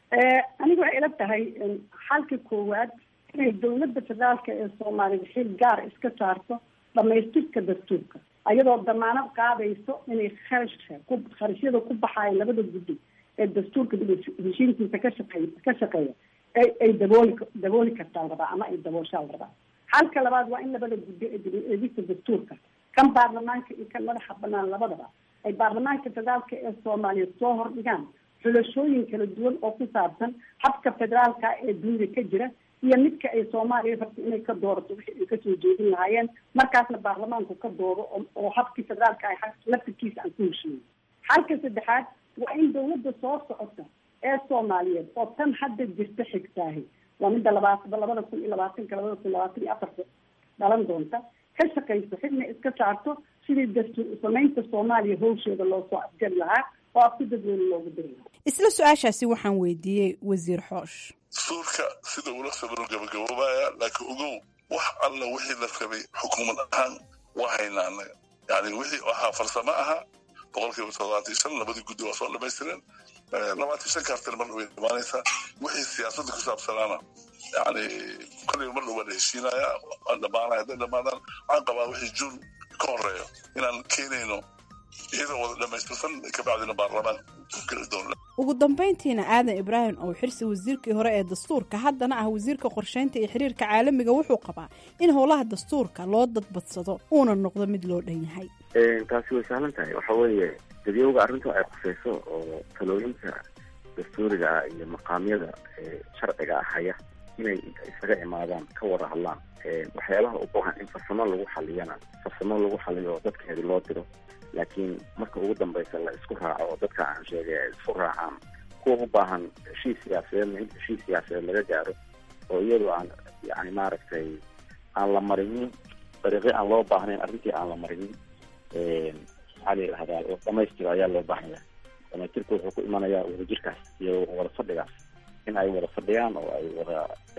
aniga waxay ila tahay xalka koowaad inay dowladda federaalka ee soomaaliya xil gaar iska saarto dhamaystirka dastuurka ayadoo damaanad qaadayso inay kharashka ku kharashyada ku baxaaya labada guddi ee dastuurka heshiinkiisa ka shaqeey ka shaqeeya ay ay dabooli dabooli kartaa la rabaa ama ay dabooshaa la rabaa xalka labaad waa in labada guddi ee dib-eegista dastuurka kan baarlamaanka iyo kan madaxa banaan labadaba ay baarlamaanka federaalka ee soomaaliya soo hordhigaan xulashooyin kala duwan oo ku saabsan habka federaalka ee dunida ka jira iyo midka ay soomaaliya rabta inay ka doorato wixii ay kasoo jeedin lahaayeen markaasna baarlamaanku ka doodo oo habkii federaalka ah laftirkiisa aan ku heshiiyo xalka saddexaad waa in dawladda soo socota ee soomaaliyeed oo tan hadda jirta xigtaahi waa midda labaat labada kun iyo labaatanka labada kun labaatan iyo afarta dhalan doonta ka shaqayso xidna iska saarto sidii dastuur samaynta soomaaliya hawsheeda loo soo afjari lahaa oo afku dadweyne loogu diri lahaa isla su-aashaasi waxaan weydiiyey wasiir xoosh dastuurka sida ula sabiro gabagaboobaya laakiin ogow wax alla wixii la rabay xukuumad ahaan waa haynaa annaga yani wixii ahaa farsamo ahaa boqol kiiba toddobaatan iyo shan labadii guddi waa soo dhamaystireen labaatan shan kaartan mar way dhamaanaysaa wixii siyaasadda ku saabsanaana yani kolliba mar dhow waa la heshiinaya waa dhamaanaya hadday dhamaadaan waxaan qabaa wixii juun ka horeeyo inaan keenayno iyadoo wada dhamaystirsan kabacdina baarlamaan geli doona ugu dambayntiina aadan ibraahim oo xirsi wasiirkii hore ee dastuurka haddana ah wasiirka qorsheynta iyo xiriirka caalamiga wuxuu qabaa in howlaha dastuurka loo dadbadsado uuna noqdo mid loo dhan yahay taasi way sahlan tahay waxa weeye dadyowga arrinta ay khuseyso oo talooyinka dastuuriga ah iyo maqaamyada sharciga ah haya inay isaga imaadaan ka wada hadlaan waxyaabaha u baahan in farsamo lagu xaliyana farsamo lagu xaliyo oo dadkeedi loo diro laakiin marka ugu dambeysa la isku raaco oo dadka aan sheegay ay isku raacaan kuwa u baahan heshiis siyaasadeedna in heshiis siyaasadeed laga gaaro oo iyadoo aan yani maaragtay aan la marinin dariiqyo aan loo baahnayn arrintii aan la marinin maxaa la yidhahdaa dhamaystiro ayaa loo baahnaya dhamaystirka wuxuu ku imanayaa wadajirkaas iyo wada fadhigaas in ay wada fadhiyaan oo ay wada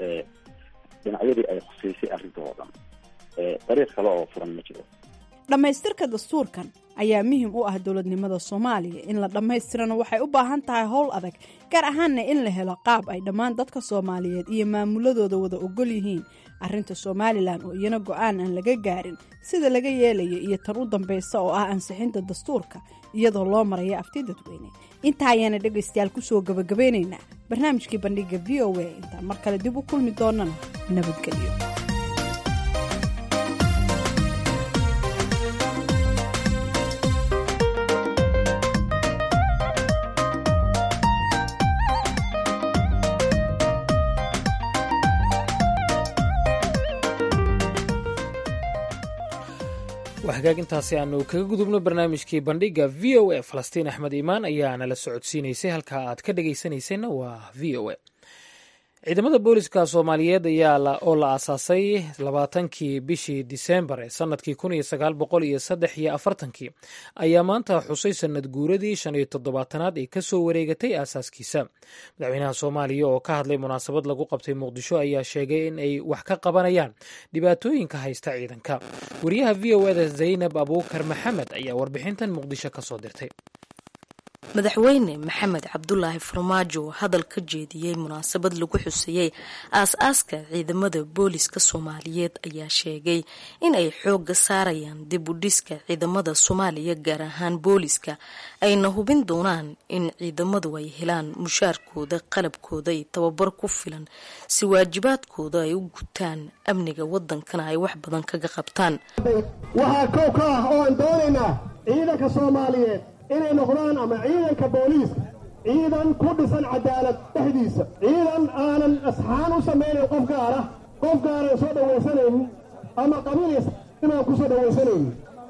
dhinacyadii ay khuseysay arrinta oo dhan dariiq kale oo furan ma jiro dhammaystirka dastuurkan ayaa muhim u ah dowladnimada soomaaliya in la dhammaystirana waxay u baahan tahay howl adag gaar ahaanna in la helo qaab ay dhammaan dadka soomaaliyeed iyo maamuladooda wada ogol yihiin arrinta somalilan oo iyana go-aan aan laga gaarin sida laga yeelaya iyo tan u dambaysa oo ah ansixinta dastuurka iyadoo loo maraya afti dadweyne intaa ayaana dhegaystayaal kusoo gabagabaynaynaa barnaamijkii bandhiga v o a intaan mar kale dib u kulmi doonana nabadgelyo hagaag intaasi aanu kaga gudubno barnaamijkii bandhiga v o a falastiin axmed iimaan ayaa nala socodsiinaysay halka aad ka dhegaysanayseena waa v o a ciidamada booliska soomaaliyeed ayaa oo la aasaasay labaatankii bishii disembar ee sanadkii kun iyo sagaal boqol iyo saddex iyo afartankii ayaa maanta xusay sanad guuradii shan iyo toddobaatanaad ee kasoo wareegatay aasaaskiisa madaxweynaha soomaaliya oo ka hadlay munaasabad lagu qabtay muqdisho ayaa sheegay in ay wax ka qabanayaan dhibaatooyinka haysta ciidanka wariyaha v o eda zaynab abuukar maxamed ayaa warbixintan muqdisho kasoo dirtay madaxweyne maxamed cabdulaahi farmaajo oo hadal ka jeediyey munaasabad lagu xuseeyey aas-aaska ciidamada booliska soomaaliyeed ayaa sheegay in ay xoogga saarayaan dib u dhiska ciidamada soomaaliya gaar ahaan booliska ayna hubin doonaan in ciidamadu ay helaan mushaarkooda qalabkooda iyo tababar ku filan si waajibaadkooda ay u gutaan amniga wadankana ay wax badan kaga qabtaan waxaa kow ka ah oo aan doonaynaa ciidanka soomaaliyeed inay noqdaan ama ciidanka booliiska ciidan ku dhisan cadaalad dhexdiisa ciidan aanan asxaan u samaynayn qof gaara qof gaaran soo dhawaysanaynin ama qabiilis inaan ku soo dhawaysanaynin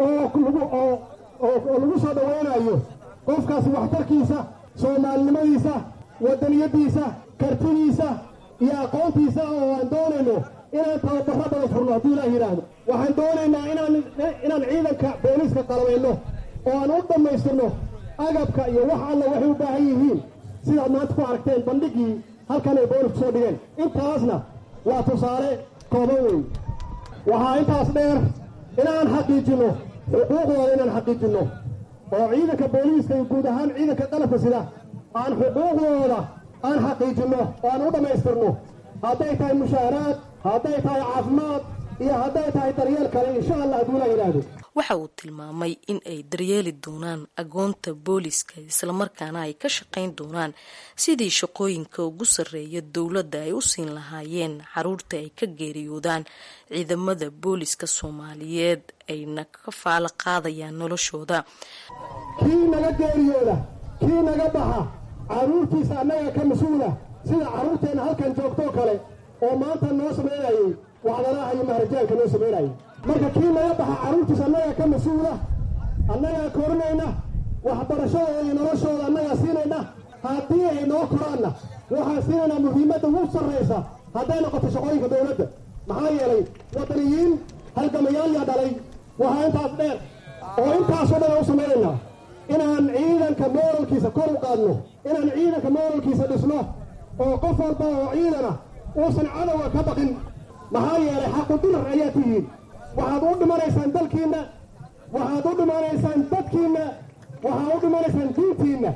oo oo lagu soo dhawaynayo qofkaas waxtarkiisa soomaalinimadiisa waddaniyaddiisa kartidiisa iyo aqoontiisa oo aan doonayno inaan tababarro badan furno hadduu ilaah yidhaahdo waxaan doonaynaa inaan inaan ciidanka booliiska qalabayno oo aan u dhammaystirno agabka iyo wax alla waxay u baahan yihiin sidaad maanta ku aragteen bandhigii halkan ay boolisku soo dhigeen intaasna waa tusaale kooban weyn waxaa intaas dheer inaan xaqiijinno xuquuqdooda inaan xaqiijinno oo ciidanka booliiska iyo guud ahaan ciidanka qalabka sida aan xuquuqdooda aan xaqiijinno oo aan u dhammaystirno hadday tahay mushaaraad hadday tahay caafimaad iyo hadday tahay daryeel kale insha allah hadduu la yidhaahdo waxa uu tilmaamay in ay daryeeli doonaan agoonta booliska islamarkaana ay ka shaqayn doonaan sidii shaqooyinka ugu sarreeya dowladda ay u siin lahaayeen caruurta ay ka geeriyoodaan ciidamada booliska soomaaliyeed ayna ka faalo qaadayaan noloshooda kii naga geeriyooda kii naga baxa caruurtiisa annaga ka mas-uula sida carruurteenna halkan joogtoo kale oo maanta noo samaynayay wacdanaha iyo maharajaanka noo samaynayay marka kii naga baxa carruurtiisa annagaa ka mas-uula annagaa korinayna waxbarashadooda iyo noloshooda annagaa siinayna haddii ay noo koraanna waxaan siinaynaa muhiimadda ugu sarraysa hadday noqoto shaqooyinka dowladda maxaa yeelay wadaniyiin halgamayaal yaa dhalay waxaa intaas dheer oo intaasoo dhan aan u samaynaynaa inaan ciidanka mooralkiisa kor u qaadno inaan ciidanka mooralkiisa dhisno oo qof walba oo ciidana uusan cadowga ka baqin maxaa yeelay xaqudurar ayaa tihiin waxaad u dhimanaysaan dalkiinna waxaad u dhimanaysaan dadkiinna waxaad u dhimanaysaan diintiinna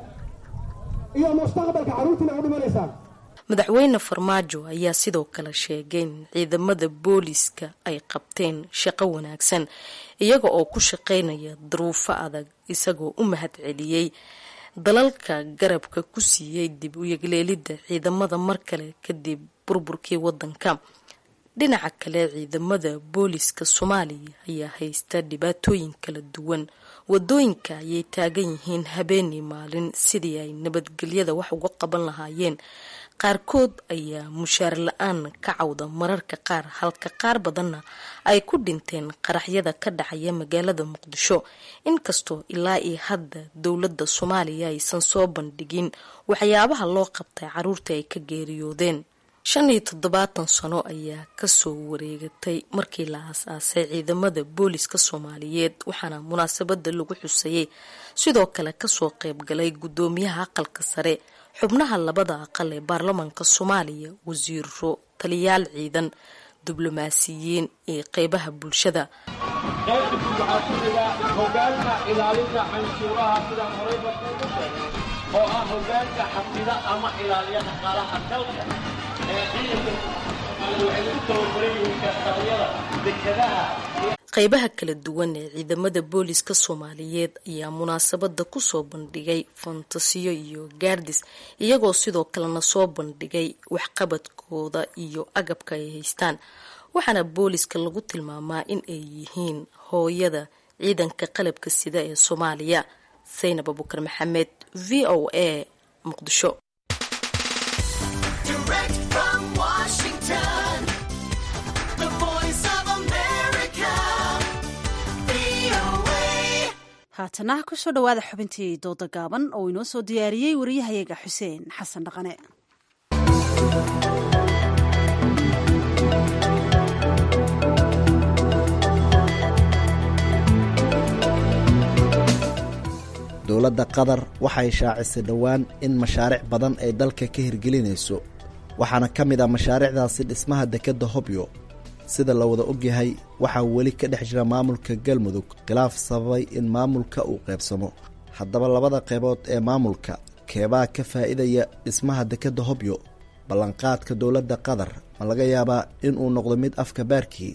iyo mustaqbalka carruurtiina u dhimanaysaan madaxweyne farmaajo ayaa sidoo kale sheegay in ciidamada booliska ay qabteen shaqo wanaagsan iyaga oo ku shaqaynaya duruufo adag isagoo u mahad celiyey dalalka garabka ku siiyey dib u yegleelidda ciidamada mar kale kadib burburkii wadanka dhinaca kale ciidamada booliska soomaaliya ayaa haysta dhibaatooyin kala duwan wadooyinka ayay taagan yihiin habeenii maalin sidii ay nabadgelyada wax uga qaban lahaayeen qaarkood ayaa mushaar la-aan ka cawda mararka qaar halka qaar badanna ay ku dhinteen qaraxyada ka dhacaya magaalada muqdisho inkastoo ilaa iyo hadda dowladda soomaaliya aysan soo bandhigin waxyaabaha loo qabtay caruurta ay ka geeriyoodeen shan iyo toddobaatan sano ayaa kasoo wareegatay markii la aas-aasay ciidamada booliska soomaaliyeed waxaana munaasabada lagu xusayey sidoo kale kasoo qeybgalay guddoomiyaha aqalka sare xubnaha labada aqal ee baarlamaanka soomaaliya wasiiro taliyaal ciidan diblomaasiyiin iyo qeybaha bulshada oo ah hogaanka xafida ama ilaaliya dhaqaalaha dalka ee ciidanka waxay u tababaran yihiin kastamyada dekadaha qeybaha kala duwan ee ciidamada booliska soomaaliyeed ayaa munaasabada kusoo bandhigay fantasiyo iyo gaardis iyagoo sidoo kalena soo bandhigay waxqabadkooda iyo agabka ay haystaan waxaana booliska lagu tilmaamaa in ay yihiin hooyada ciidanka qalabka sida ee soomaaliya saynab abukar maxamed v o a muqdisho haatana kusoo dhowaada xubintii dooda gaaban oo inoo soo diyaariyey wariyahayaga xuseen xasan dhaqane dowladda qatar waxay shaacisay dhowaan in mashaariic badan ay dalka ka hirgelinayso waxaana ka mid ah mashaariicdaasi dhismaha dekedda hobyo sida la wada ogyahay waxaa weli ka dhex jira maamulka galmudug khilaaf sababay in maamulka uu qaybsamo haddaba labada qaybood ee maamulka keebaa ka faa'iidaya dhismaha dekedda hobyo ballanqaadka dowladda qatar ma laga yaabaa inuu noqdo mid afka baarkii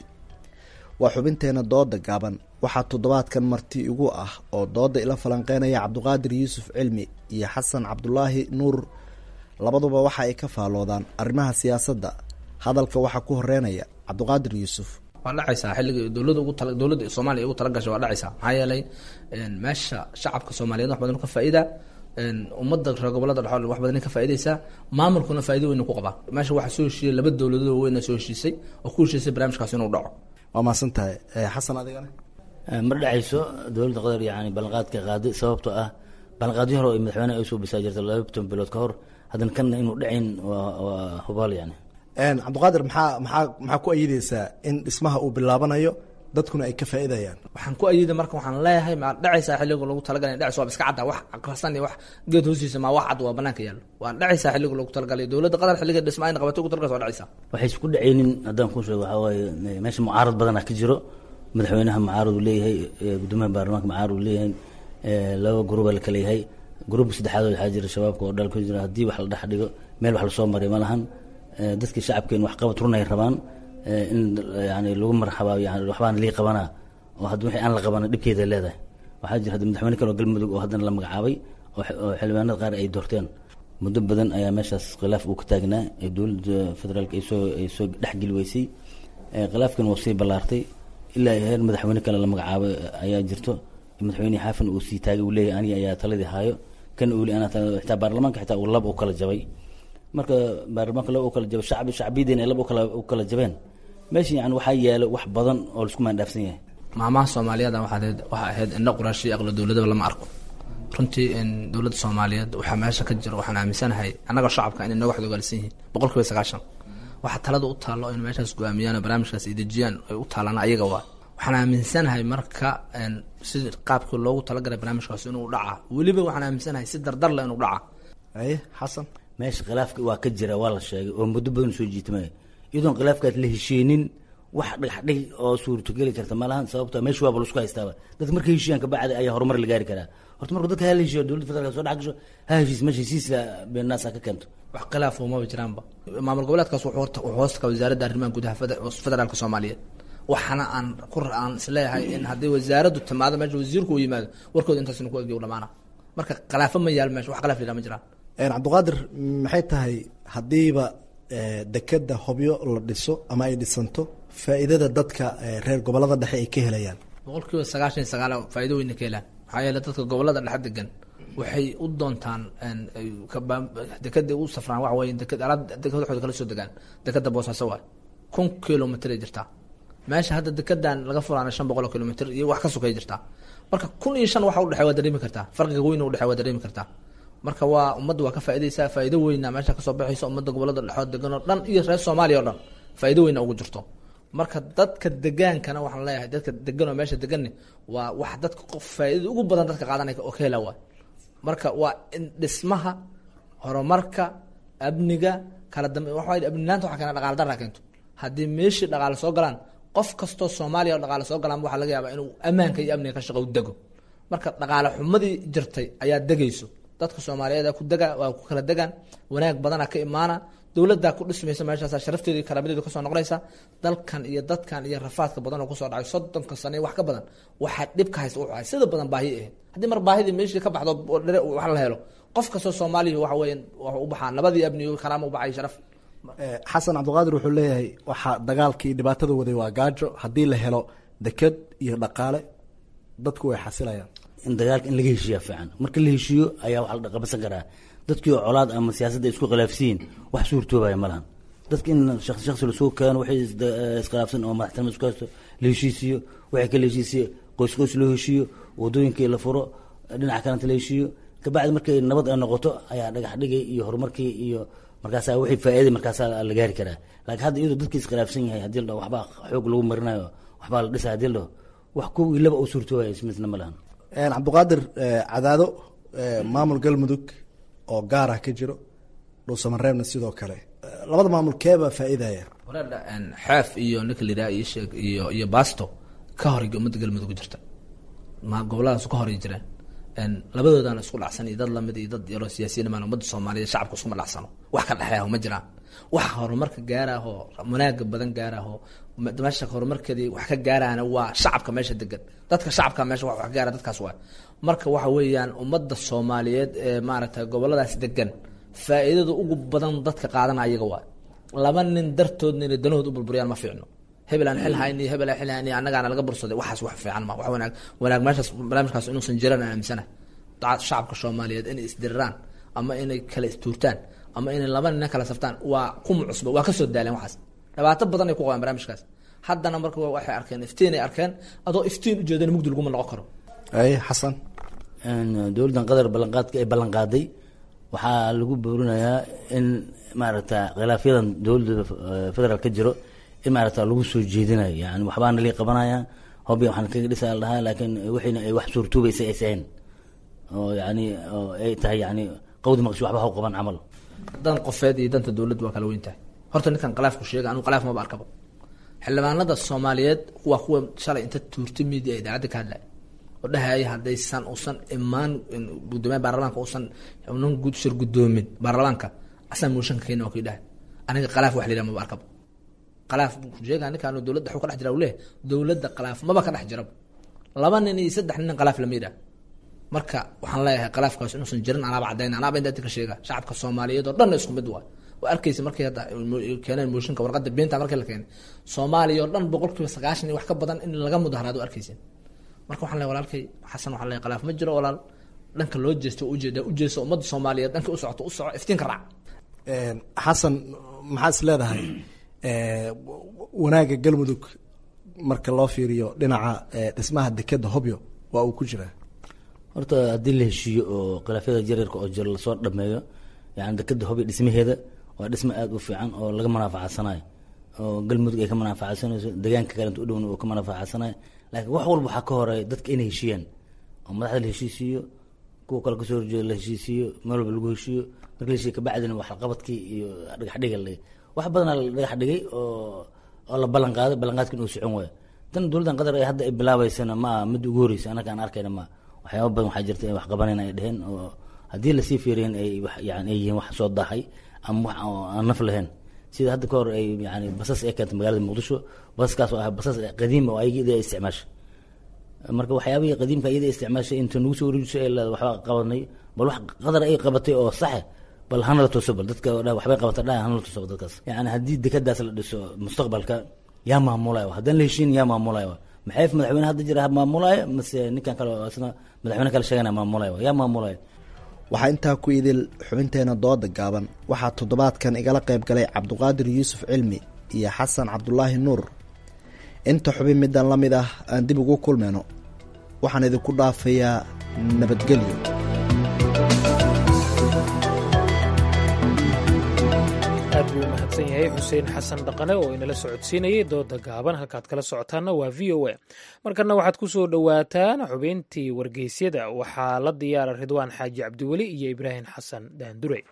waa xubinteenna dooda gaaban waxaa toddobaadkan marti igu ah oo dooda ila falanqeynaya cabduqaadir yuusuf cilmi iyo xasan cabdulaahi nuur labaduba waxa ay ka faalloodaan arrimaha siyaasadda hadalka waxaa ku horeynaya cabduqaadir yuusuf waa dhacaysaa xilliga dowlada ugu tala dowladda soomaaliya ugu talagashay waa dhacaysaa maxaa yeelay meesha shacabka soomaaliyeed wax badan ka faa'iida ummadda reer gobolada dhexool wax badan ka faa'iidaysaa maamulkuna faa'iido weyn ku qabaa meesha waxaa soo heshiiyey laba dowladood weyna soo heshiisay oo ku heshiisay barnaamijkaas inuu dhaco waa mahadsan tahay xasan adigana ma dhacayso dowladda qatar yani ballanqaadka qaaday sababtoo ah ballanqaadyo hore oo madaxweyne ay soo bisaa jirta laba toban bilood ka hor haddana kanna inuu dhacayn waa hubaal yani cabdiqaadir maxaa maxaa maxaa ku ayidaysaa in dhismaha uu bilaabanayo dadkuna ay ka faa'iidayaan waxaan ku ayida marka waxaan leeyahay ma dhacaysaa xilliga lagu talagalay dhacaysa waa iska cadda wax aqrasan iyo wax geed hoostiisa ma wax cad waa banaanka yaallo waa dhacaysaa xilliga lagu talagalay dowladda qatar xilliga dhisma ayna qabatay ugu talagalay waa dhacaysaa waxay isku dhacaynin haddaan kuu sheego waxaa waaye meesha mucaarad badanaa ka jiro madaxweynaha mucaarad uu leeyahay gudoomiyaha baarlamaanka mucaarad uu leeyahay laba gruba la kala yahay gruubka saddexaad waxaa jira shabaabka oo dhalka jira haddii wax la dhex dhigo meel wax lasoo maray ma lahan dadkii shacabkeen wax qabad runay rabaan in yani lagu marxabaa yani waxbaan lii qabanaa oo hadda wixii aan la qabana dhibkeeda leedahay waxaa jira hadda madaxweyne kale oo galmudug oo haddana la magacaabay oo xildhibaanada qaar ay doorteen muddo badan ayaa meeshaas khilaaf uu ka taagnaa ee dowladda federaalka ay soo ay soo dhexgeli weysay khilaafkan waa sii ballaartay ilaa heer madaxweyne kale la magacaabay ayaa jirto madaxweyne xaafin uu sii taagay uu leeyahay aniga ayaa taladii haayo kan uuli anaa xitaa baarlamaanka xitaa uu lab u kala jabay marka baarlamaanka laba u kala jabo shacbi shacbiyadeena ay laba ukala u kala jabeen meesha yani waxaa yaalo wax badan oo laisku maandhaafsan yahay maamaha soomaaliyeed waxaad waxaa ahayd indho quraashii aqlo dowladaba lama arko runtii dowladda soomaaliyeed waxaa meesha ka jiro waxaan aaminsanahay annagoo shacabka inay nooga xodogaalsan yihiin boqol kiiba sagaashan waxaa talada u taallo in meeshaas go-aamiyaan oo barnaamijkaas ay dejiyaan ay u taalaan ayaga waa waxaan aaminsanahay marka si qaabkii loogu talagalay barnaamijkaas inuu dhaca weliba waxaan aaminsanahay si dardar leh inuu dhaca aye xasan meesha khilaafka waa ka jira waa la sheegay oo muddo badan soo jiitmay iyadoon khilaafkaas la hesheenin wax dhagaxdhig oo suurtogeli karta malahan sababto meesha waaba laisku haystaaba dadka markay heshiiyaan kabacdi ayaa horumar la gaari karaa horta marka dadka hala heshiiyo dowladda federaalka soo dhex gasho ha heshiis meesha heshiiska beenaasa ka keento wax khilaaf umaba jiraanba maamul goboleedkaas wuxuu hoosta wasaaradda arrimaha gudaha federaalka soomaaliyeed waxaana aan ku aan isleeyahay in haddii wasaaraddu timaado meesha wasiirku uu yimaado warkooda intaasina ku egyo dhamaana marka khilaafo ma yaal meesha wax khilaaf yidhaa ma jiraan cabdiqaadir maxay tahay haddiiba dekedda hobyo la dhiso ama ay dhisanto faa'iidada dadka reer gobolada dhexe ay ka helayaan boqol kiiba sagaashan iyo sagaal faa'iido weyna ka helaan maxaa yeele dadka gobolada dhexe degan waxay u doontaan dekeda u safraan waxa weye deked alaab deked waxooda kala soo degaan dekeda boosaaso waay kun kilomitr ay jirtaa meesha hadda dekedan laga furaana shan boqol oo kilomitr iyo wax ka sokay jirtaa marka kun iyo shan waxa udhexey waa dareemi kartaa farqiga weyn udhexey waa dareemi kartaa marka waa ummadda waa ka faaidaysaa faa'ido weyna meesha kasoo baxaysa ummadda gobolada dhexood degan oo dhan iyo reer soomaaliya o dhan faa'ido weyna ugu jirto marka dadka degaankana waxaan leeyahay dadka degan oo meesha deganni waa wax dadka qof faa'iidada ugu badan dadka qaadanaya oo ka hela waay marka waa in dhismaha horumarka amniga kala dambe waxa amnilaanta waxa keena dhaqaala darra keento haddii meeshii dhaqaale soo galaan qof kastoo soomaaliya oo dhaqaale soo galaan waxaa laga yaabaa inuu ammaanka iyo amniga ka shaqo u dego marka dhaqaale xumadii jirtay ayaa degayso dadka soomaaliyeed ku dega waa ku kala degaan wanaag badana ka imaana dowladdaa ku dhismaysa meeshaas sharafteeda iyo karaamadeedu kasoo noqonaysa dalkan iyo dadkan iyo rafaadka badan oo kusoo dhacay soddonka sano iyo wax ka badan waxaa dhibka haysta wuxuu ahay sida badan baahi ahayd haddii mar baahidii meeshii ka baxdo oo dhere wax la helo qof kastoo soomaaliya waxa weeye wuxuu u baxaa nabadii amniyo karaama u baxay sharaf xasan cabdiqaadir wuxuu leeyahay waxaa dagaalkii dhibaatada waday waa gaajo haddii la helo deked iyo dhaqaale dadku way xasilayaan in dagaalka in laga heshiiya fiican marka la heshiiyo ayaa wax la qabansan karaa dadkii oo colaad ama siyaasadda isku khilaafsiin wax suurtoobaya ma lahan dadka in shaqsi shaqsi lasoo keeno waxay iskhilaafsan oo madaxtinimo isku haysto la heshiisiyo waxay kala heshiisiyo qoys qoys loo heshiiyo wadooyinkii la furo dhinaca kalenta la heshiiyo kabacdi markay nabad ay noqoto ayaa dhagax dhigay iyo horumarkii iyo markaasaa wixii faa'iiday markaasaa la gaari karaa laakiin hadda iyadoo dadkii iskhilaafsan yahay haddii la dhaho waxbaa xoog lagu marinayo waxbaa la dhisa haddii la dhaho wax kowgii laba oo suurtoobaya ismisna ma lahan cabdiqaadir cadaado maamul galmudug oo gaar ah ka jiro dhuusamareebna sidoo kale labada maamul keebaa faa'iidaya walaadha xeef iyo ninka la yidhaha iyo sheeg iyo iyo basto ka hor ummadda galmudug jirta ma goboladaas ka horay jireen labadoodana isku dhacsan iyo dad lamid iyo dad yaroo siyaasiyiin maan ummadda soomaaliyeed shacabka iskuma dhacsano wax ka dhexeeyaho ma jiraan wax horumarka gaaraho wanaaga badan gaaraho meesha horumarkeedii wax ka gaarahana waa shacabka meesha degan dadka shacabka meesha wax ka gaara dadkaas waa marka waxa weeyaan ummadda soomaaliyeed ee maaragtay goboladaas degan faa'iidada ugu badan dadka qaadana ayaga waa laba nin dartoodna inay danahood u burburiyaan ma fiicno hebel aan xil hayni hebel aan xil hayni annagaana laga bursaday waxaas wax fiican ma wax wanaag wanaag meeshaas barnaamijkaas inuusan jiran aan aaminsana shacabka soomaaliyeed inay isdiriraan ama inay kala istuurtaan ama inay laba nina kala saftaan waa kuma cusba waa kasoo daaleen waxaas dhibaato badan ay ku qabaan barnaamijkaas haddana marka waxay arkeen iftiin ay arkeen adoo iftiin ujeedana mugdi laguma noqon karo ay xasan dowladdan qatar ballanqaadka ay ballanqaaday waxaa lagu boorinayaa in maaragta khilaafyadan dowladda federaal ka jiro in maaragta lagu soo jeedinayo yani waxbaa nalii qabanaya hobya waxaan kaga dhisaa la dhahaa laakiin wixiina ay wax suurtuubaysa aysa ahayn oo yani oo ay tahay yani qawdi maqshi waxba haw qaban camal dan qofeed iyo danta dowladda waa kala weyn tahay horta ninkan khilaafku sheega anigu khilaaf maba arkaba xildhibaanada soomaaliyeed waa kuwa shalay inta tuurta media ee idaacadda ka hadlaya oo dhahaya haddaysan usan imaan gudoomiyaha baarlamaanka usan unan shir gudoomin baarlamaanka asaa mooshanka keena waa kii dhahay aniga khilaaf wax la yidhaha maba arkaba khilaaf buu sheegaa ninkaan dowladda xuu ka dhex jira leeh dowladda khilaaf maba ka dhex jiraba laba nin iyo saddex nin khilaaf lama yidhaha marka waxaan leeyahay khilaafkaas inuusan jirin anaaba caddayn anaaba inta ka sheega shacabka soomaaliyeed oo dhan isku mid waa waa arkaysa markay hadda keeneen mooshinka warqadda beenta markii la keenay soomaaliya oo dhan boqolkiiba sagaashan iyo wax ka badan in laga mudaharaado arkaysin marka waxaan leeyahay walaalkay xasan waxaan leeyahay khilaaf ma jiro walaal dhanka loo jeesto ujeeda ujeesto ummadda soomaaliyeed dhanka u socoto u soco iftiinka raac xasan maxaa is leedahay wanaagga galmudug marka loo fiiriyo dhinaca dhismaha dekeda hobyo waa uu ku jiraa horta haddii la heshiiyo oo khilaafyada jareerka oo jiro lasoo dhameeyo yani dekeda hobyo dhismaheeda waa dhismo aada u fiican oo laga manaafacadsanayo oo galmudug ay ka manaafacasanayso deegaanka kalenta u dhowna uu ka manaafacadsanayo laakiin wax walba waxaa ka horeeya dadka inay heshiiyaan oo madaxda la heshiisiiyo kuwa kale kasoo horjeeda la heshiisiiyo meel walba lagu heshiiyo marka la heshiiyo kabacdina waxqabadkii iyo dhagax dhiga la dhigay wax badanaa la dhagax dhigay oo oo la ballan qaaday ballanqaadka inuu socon waayo tan dowladdan qatar ay hadda ay bilaabeysana ma aha mid ugu horeysa annaga aan arkayna ma waxyaaba badan waxaa jirta in wax qabanan ay dheheen oo haddii lasii fiiriyen ay yani ay yihiin wax soo daahay ama wax aan naf lahayn sida hadda ka hor ay yani basas ay keentay magaalada muqdisho basaskaas oo ah basas qadiim oo ayagii ay isticmaashay marka waxyaabihii qadiimka iyada isticmaashay inta nagu soo wareejiso ee leeda waxba qabanay bal wax qadar ay qabatay oo saxe bal hana la tuso bal dadka dha waxbay qabata dha hana la tuso dadkaas yani haddii dekadaas la dhiso mustaqbalka yaa maamulayo haddaan la heshiin yaa maamulayo maxay madaxweyne hadda jira maamulayo mase ninkan kale oo isna madaxweyne kale sheegana maamulayo yaa maamulayo waxaa intaa ku idil xubinteena dooda gaaban waxaa toddobaadkan igala qayb galay cabduqaadir yuusuf cilmi iyo xasan cabdulaahi nuur inta xubin middan la mid ah aan dib ugu kulmayno waxaan idinku dhaafayaa nabadgelyo aad buu u mahadsan yahay xuseen xasan dhaqane oo inala socodsiinayay dooda gaaban halkaad kala socotaanna waa v o a markana waxaad ku soo dhowaataan xubintii wargeysyada waxaa la diyaara ridwaan xaaji cabdiweli iyo ibraahim xasan daandure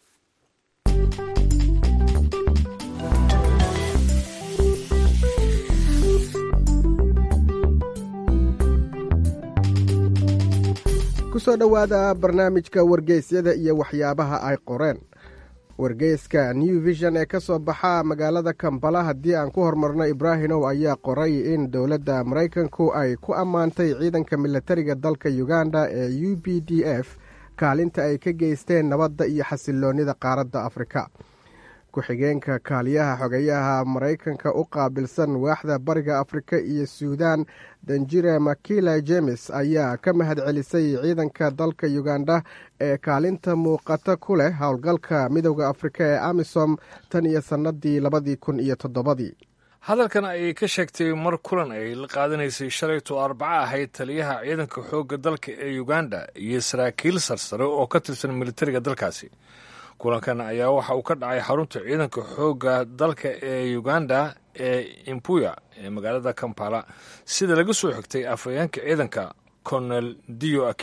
kusoo dhowaada barnaamijka wargeysyada iyo waxyaabaha ay qoreen wargeyska new vision ee ka soo baxa magaalada kambala haddii aan ku hormarno ibraahimow ayaa qoray in dowladda maraykanku ay ku ammaantay ciidanka milatariga dalka uganda ee u b d f kaalinta ay ka geysteen nabadda iyo xasiloonnida qaaradda afrika ku-xigeenka kaaliyaha xogeyaha maraykanka u qaabilsan waaxda bariga afrika iyo suudan danjire makila jemes ayaa ka mahad celisay ciidanka dalka uganda ee kaalinta muuqata ku leh howlgalka midowda afrika ee amisom tan iyo sannadii labadii kun iyo toddobadii hadalkan ayay ka sheegtay mar kulan ay la qaadanaysay shalayto arbaco ahayd taliyaha ciidanka xoogga dalka ee uganda iyo saraakiil sarsare oo ka tirsan militariga dalkaasi kulankan ayaa waxa uu ka dhacay xarunta ciidanka xoogga dalka ee uganda ee impuya ee magaalada kampala sida laga soo xigtay afhayeenka ciidanka colonel dio akiki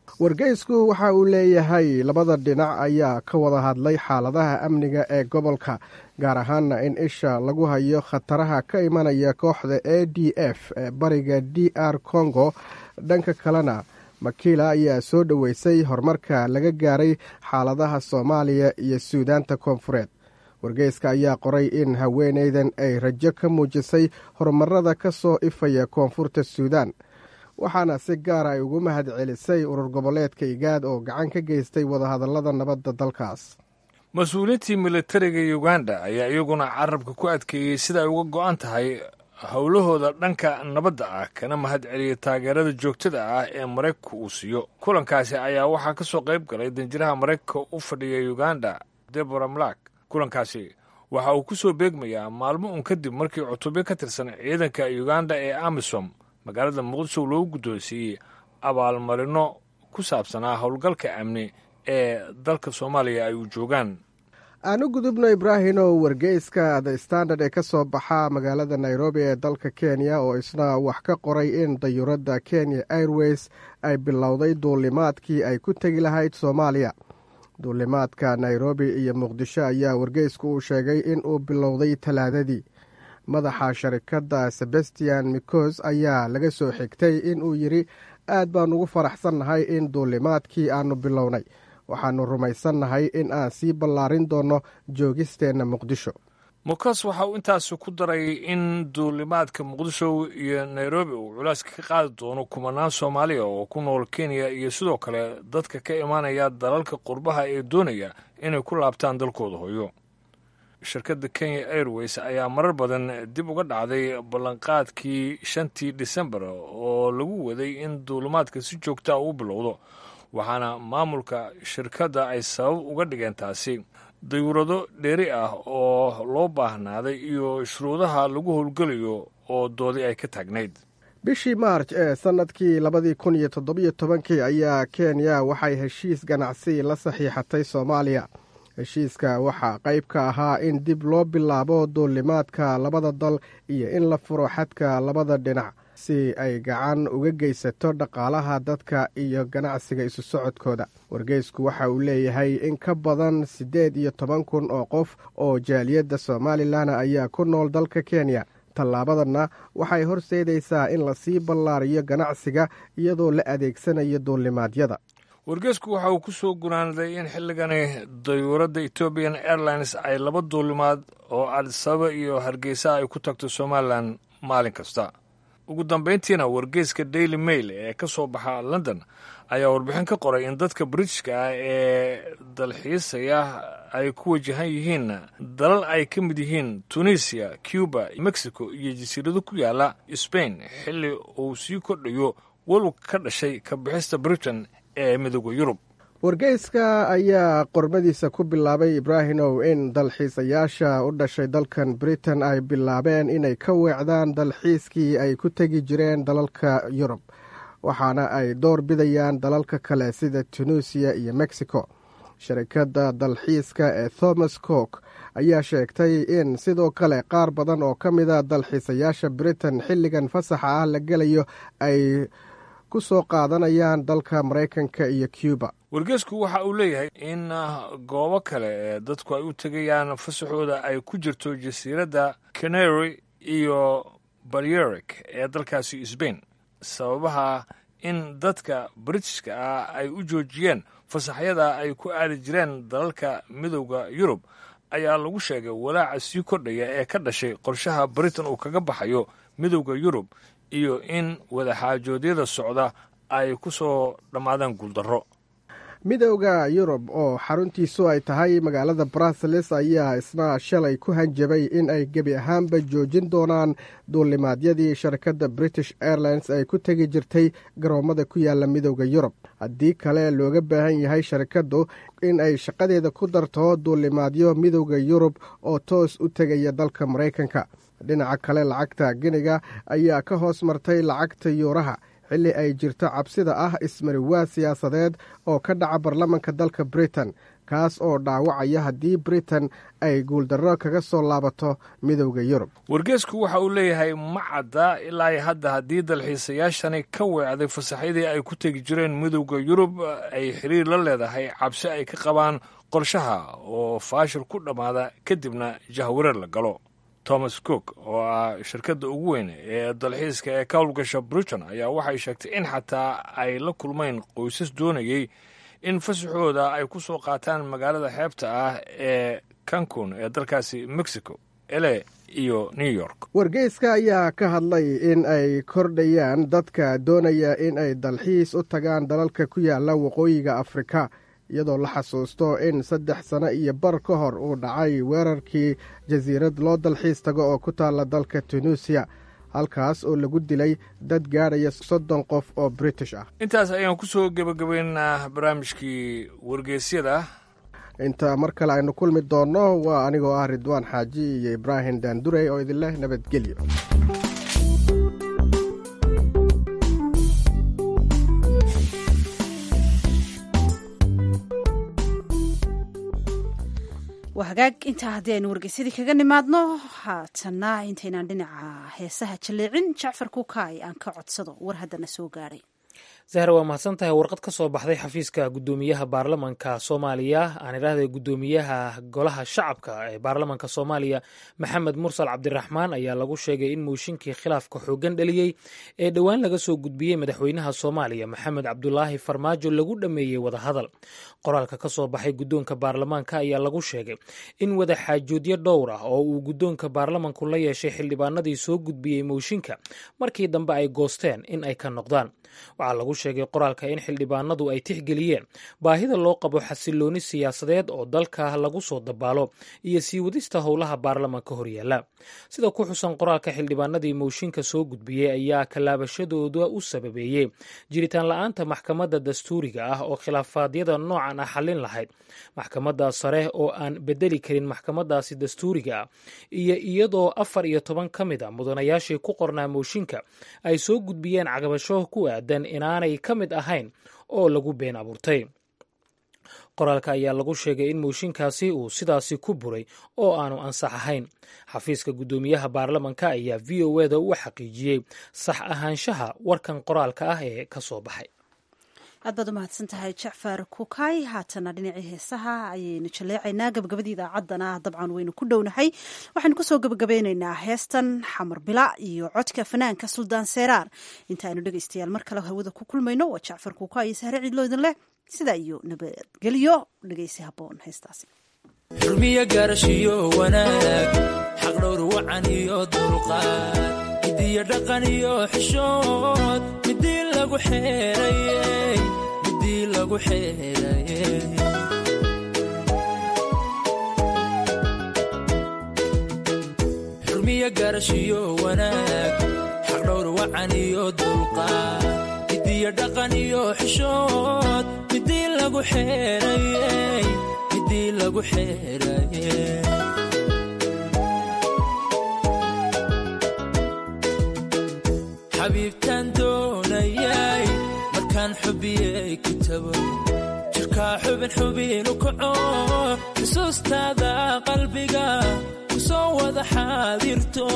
wargeysku waxa uu leeyahay labada dhinac ayaa ka wada hadlay xaaladaha amniga ee gobolka gaar ahaana in isha lagu hayo khataraha ka imanaya kooxda a d f ee bariga d r congo dhanka kalena makiila ayaa soo dhoweysay horumarka laga gaaray xaaladaha soomaaliya iyo suudaanta koonfureed wargeyska ayaa qoray in haweeneydan ay rajo ka muujisay horumarada ka soo ifaya koonfurta suudaan waxaana si gaara ay ugu mahad celisay urur goboleedka igaad oo gacan ka geystay wadahadallada nabadda dalkaas mas-uuliyiintii militariga uganda ayaa iyaguna carabka ku adkeeyey sida ay uga go-an tahay howlahooda dhanka nabadda ah kana mahad celiyey taageerada joogtada ah ee maraykanka uu siiyo kulankaasi ayaa waxaa ka soo qayb galay danjiraha maraykanka u fadhiya uganda debora mlak kulankaasi waxa uu ku soo beegmayaa maalmo un kadib markii cutubyo ka tirsan ciidanka uganda ee amisom magaalada muqdisho loogu guddoonsiiyey abaalmarino ku saabsanaa howlgalka amni ee dalka soomaaliya ay u joogaan aan u gudubno ibraahimow wargeyska the standard ee ka soo baxa magaalada nairobi ee dalka kenya oo isna wax ka qoray in dayuuradda kenya airways ay bilowday duulimaadkii ay ku tegi lahayd soomaaliya duulimaadka nairobi iyo muqdisho ayaa wargeysku uu sheegay in uu bilowday talaadadii madaxa sharikadda sebastian mikos ayaa laga soo xigtay in uu yidhi aad baan ugu faraxsannahay in duulimaadkii aannu bilownay waxaannu rumaysannahay in aan sii ballaarin doonno joogisteenna muqdisho mukas waxa uu intaasi ku daray in duulimaadka muqdisho iyo nairobi uu culaaska ka qaadi doono kumanaan soomaaliya oo ku nool kenya iyo sidoo kale dadka ka imaanaya dalalka qurbaha ee doonaya inay ku laabtaan dalkooda hooyo shirkadda kenya airways ayaa marar badan dib uga dhacday ballanqaadkii shantii disembar oo lagu waday in duulimaadka si joogtaa u bilowdo waxaana maamulka shirkadda ay sabab uga dhigeen taasi dayuurado dheeri ah oo loo baahnaaday iyo shuruudaha lagu howlgelayo oo doodi ay ka taagnayd bishii maarj ee sannadkii labadii kun iyo toddobiyo tobankii ayaa kenya waxay heshiis ganacsi la saxiixatay soomaaliya heshiiska waxaa qayb ka ahaa in dib loo bilaabo duulimaadka labada dal iyo in la furo xadka labada dhinac si ay gacan uga geysato dhaqaalaha dadka iyo ganacsiga isu socodkooda wargeysku waxa uu leeyahay in ka badan siddeed iyo toban kun oo qof oo jaaliyadda somalilan ayaa ku nool dalka kenya tallaabadanna waxay horseedaysaa in lasii ballaariyo ganacsiga iyadoo la adeegsanayo duulimaadyada wargeysku waxa uu ku soo gunaanaday in xilligani dayuuradda ethoobian airlines ay laba duulimaad oo adisababa iyo hargeysa ay ku tagto somalilan maalin kasta ugu dambayntiina wargeyska daily mail ee ka soo baxa london ayaa warbixin ka qoray in dadka britishka ah ee dalxiisaya ay ku wajahan yihiin dalal ay ka mid yihiin tunisiya cuba mexico iyo jasiirado ku yaala sbain xilli uu sii kordhayo walwag ka dhashay ka bixista britain ee midooda yurub wargeyska ayaa qormadiisa ku bilaabay ibraahimow in dalxiisayaasha u dhashay dalkan britain ay bilaabeen inay ka weecdaan dalxiiskii ay ku tegi jireen dalalka yurub waxaana ay door bidayaan dalalka kale sida tunisiya iyo mexico sharikadda dalxiiska ee thomas cook ayaa sheegtay in sidoo kale qaar badan oo ka mida dalxiisayaasha britain xilligan fasaxa ah la gelayo ay ku soo qaadanayaan dalka maraykanka iyo cuba wargeysku waxa uu leeyahay in goobo kale ee dadku ay u tegayaan fasaxooda ay ku jirto jasiiradda canary iyo balyeric ee dalkaasi sbain sababaha in dadka britishka ah ay u joojiyeen fasaxyada ay ku aadi jireen dalalka midowda yurub ayaa lagu sheegay walaaca sii kordhaya ee ka dhashay qorshaha britain uu kaga baxayo midowda yurub iyo in wadaxaajoodyada socda ay ku soo dhammaadaan guuldarro midowda yurub oo xaruntiisu ay tahay magaalada bruseles ayaa isna shalay ku hanjabay in ay gebi ahaanba joojin doonaan duulimaadyadii sharikadda british airlines ay ku tegi jirtay garoommada ku yaala midowda yurub haddii kale looga baahan yahay sharikaddu in ay shaqadeeda ku darto duulimaadyo midowda yurub oo toos u tegaya dalka maraykanka dhinaca kale lacagta giniga ayaa ka hoos martay lacagta yuuraha xilli ay jirto cabsida ah ismariwaa siyaasadeed oo ka dhaca baarlamanka dalka britain kaas oo dhaawacaya haddii britain ay guuldarro kaga soo laabato midowda yurub wargeesku waxa uu leeyahay ma cadda ilaa hadda haddii dalxiisayaashani ka weecday fasaxyadii ay ku tegi jireen midowda yurub ay xiriir la leedahay cabsi ay ka qabaan qorshaha oo faashil ku dhammaada kadibna jahwareer la galo thomas cook oo ah shirkadda ugu weyn ee dalxiiska ee ka howlgasha britain ayaa waxay sheegtay in xataa ay la kulmeen qoysas doonayay in fasaxooda ay ku soo qaataan magaalada xeebta ah ee cancun ee dalkaasi mexico ele iyo new york wargeyska ayaa ka hadlay in ay kordhayaan dadka doonaya in ay dalxiis u tagaan dalalka ku yaala waqooyiga afrika iyadoo la xasuusto in saddex sano iyo bar ka hor uu dhacay weerarkii jasiirad loo dalxiis tago oo ku taalla dalka tunuusiya halkaas oo lagu dilay dad gaadhaya soddon qof oo british ah intaas ayaan ku soo gebagabaynaa barnaamijkii wargeysyada inta mar kale aynu kulmi doonno waa anigoo ah ridwaan xaaji iyo ibraahim daandurey oo idinleh nabadgelyo waa hagaag intaa haddii aynu wargeysadii kaga nimaadno haatana intaynaan dhinaca heesaha jaleecin jacfar kukaay aan ka codsado war haddana soo gaadhay zahra waa mahadsan tahay warqad ka soo baxday xafiiska guddoomiyaha baarlamanka soomaaliya aan idhaahday guddoomiyaha golaha shacabka ee baarlamanka soomaaliya maxamed mursal cabdiraxmaan ayaa lagu sheegay in mooshinkii khilaafka xooggan dhaliyey ee dhowaan laga soo gudbiyey madaxweynaha soomaaliya maxamed cabdulaahi farmaajo lagu dhammeeyey wadahadal qoraalka ka soo baxay guddoonka baarlamaanka ayaa lagu sheegay in wadaxaajoodyo dhowr ah oo uu guddoonka baarlamanku la yeeshay xildhibaanadii soo gudbiyey mooshinka markii dambe ay goosteen in ay ka noqdaan waxaa lagu sheegay qoraalka in xildhibaanadu ay tixgeliyeen baahida loo qabo xasilooni siyaasadeed oo dalka lagu soo dabaalo iyo sii wadista howlaha baarlamanka horyaala sida ku xusan qoraalka xildhibaanadii mooshinka soo gudbiyey ayaa kalaabashadooda u sababeeyey jiritaan la-aanta maxkamadda dastuuriga ah oo khilaafaadyada noocan ah xallin lahayd maxkamadda sare oo aan bedeli karin maxkamadaasi dastuuriga ah iyo iyadoo afar iyo toban ka mid a mudanayaashii ku qornaa mooshinka ay soo gudbiyeen cagabasho ku aadan inaanay ka mid ahayn oo lagu been abuurtay qoraalka ayaa lagu sheegay in mooshinkaasi uu sidaasi ku buray oo aanu ansax ahayn xafiiska guddoomiyaha baarlamanka ayaa v o eda u xaqiijiyey sax ahaanshaha warkan qoraalka ah ee ka soo baxay aad baad u mahadsan tahay jacfar kukay haatana dhinacii heesaha ayaynu jaleecaynaa gabagabadii idaacaddana dabcan waynu ku dhownahay waxaynu kusoo gabagabeynaynaa heestan xamar bila iyo codka fanaanka suldaan seeraar inta aynu dhegeystayaal mar kale hawada ku kulmayno waa jacfar kukay iyo sahre ciidloo idin leh sidaa iyo nabadgelyo dhegeysi haboon heestaasi xurmiyo gaarashiyo wanaag xaqdhowr wacan iyo dulqaad midiyo dhaqan iyo xishood midii lagu xeerayey midii lagu xeerayey xurmiyo gaarashiyo wanaag xaqdhowr wacan iyo dulqaad midiyo dhaqan iyo xishood midii lagu xeerayey midii lagu xeerayey xabiibtaan doonayay markaan xubiyey kitabo jirkaa xubin xubinu kaco xusuustaada qalbiga ku soo wada xaadirto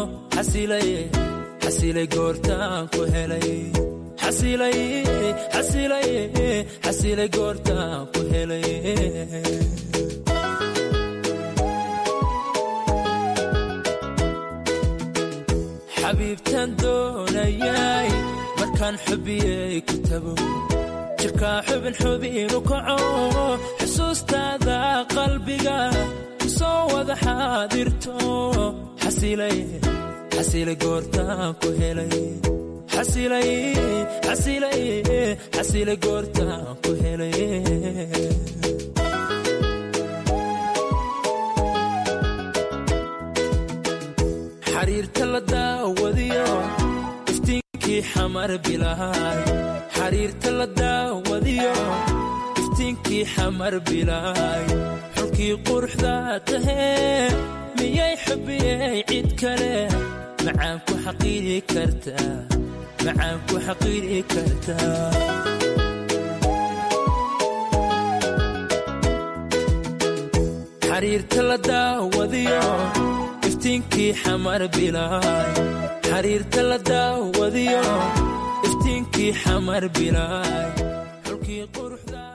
xasilay goortaan ku helay xasilay goortaan ku helay xabiibtaan doonayay markaan xubiyey kitabo jirkaa xubin xubinu kaco xusuustaada qalbiga ku soo wada xaadirto xasilay goortaan ku helay xasilay goortaan ku helay xariirta la daawadiyo iftiinkii xamar bilaay xariirta la daawadiyo iftiinkii xamar bilaay xulkii quruxda tahee miyay xubiyey cid kale macaan ku xaqiiri kartaa macaan ku xaqiiri kartaa xariirta la daawadiyo iftiinkii xamar bilaay xariirta la daawadiyo iftiinkii xamar bilaay xulkii quruxda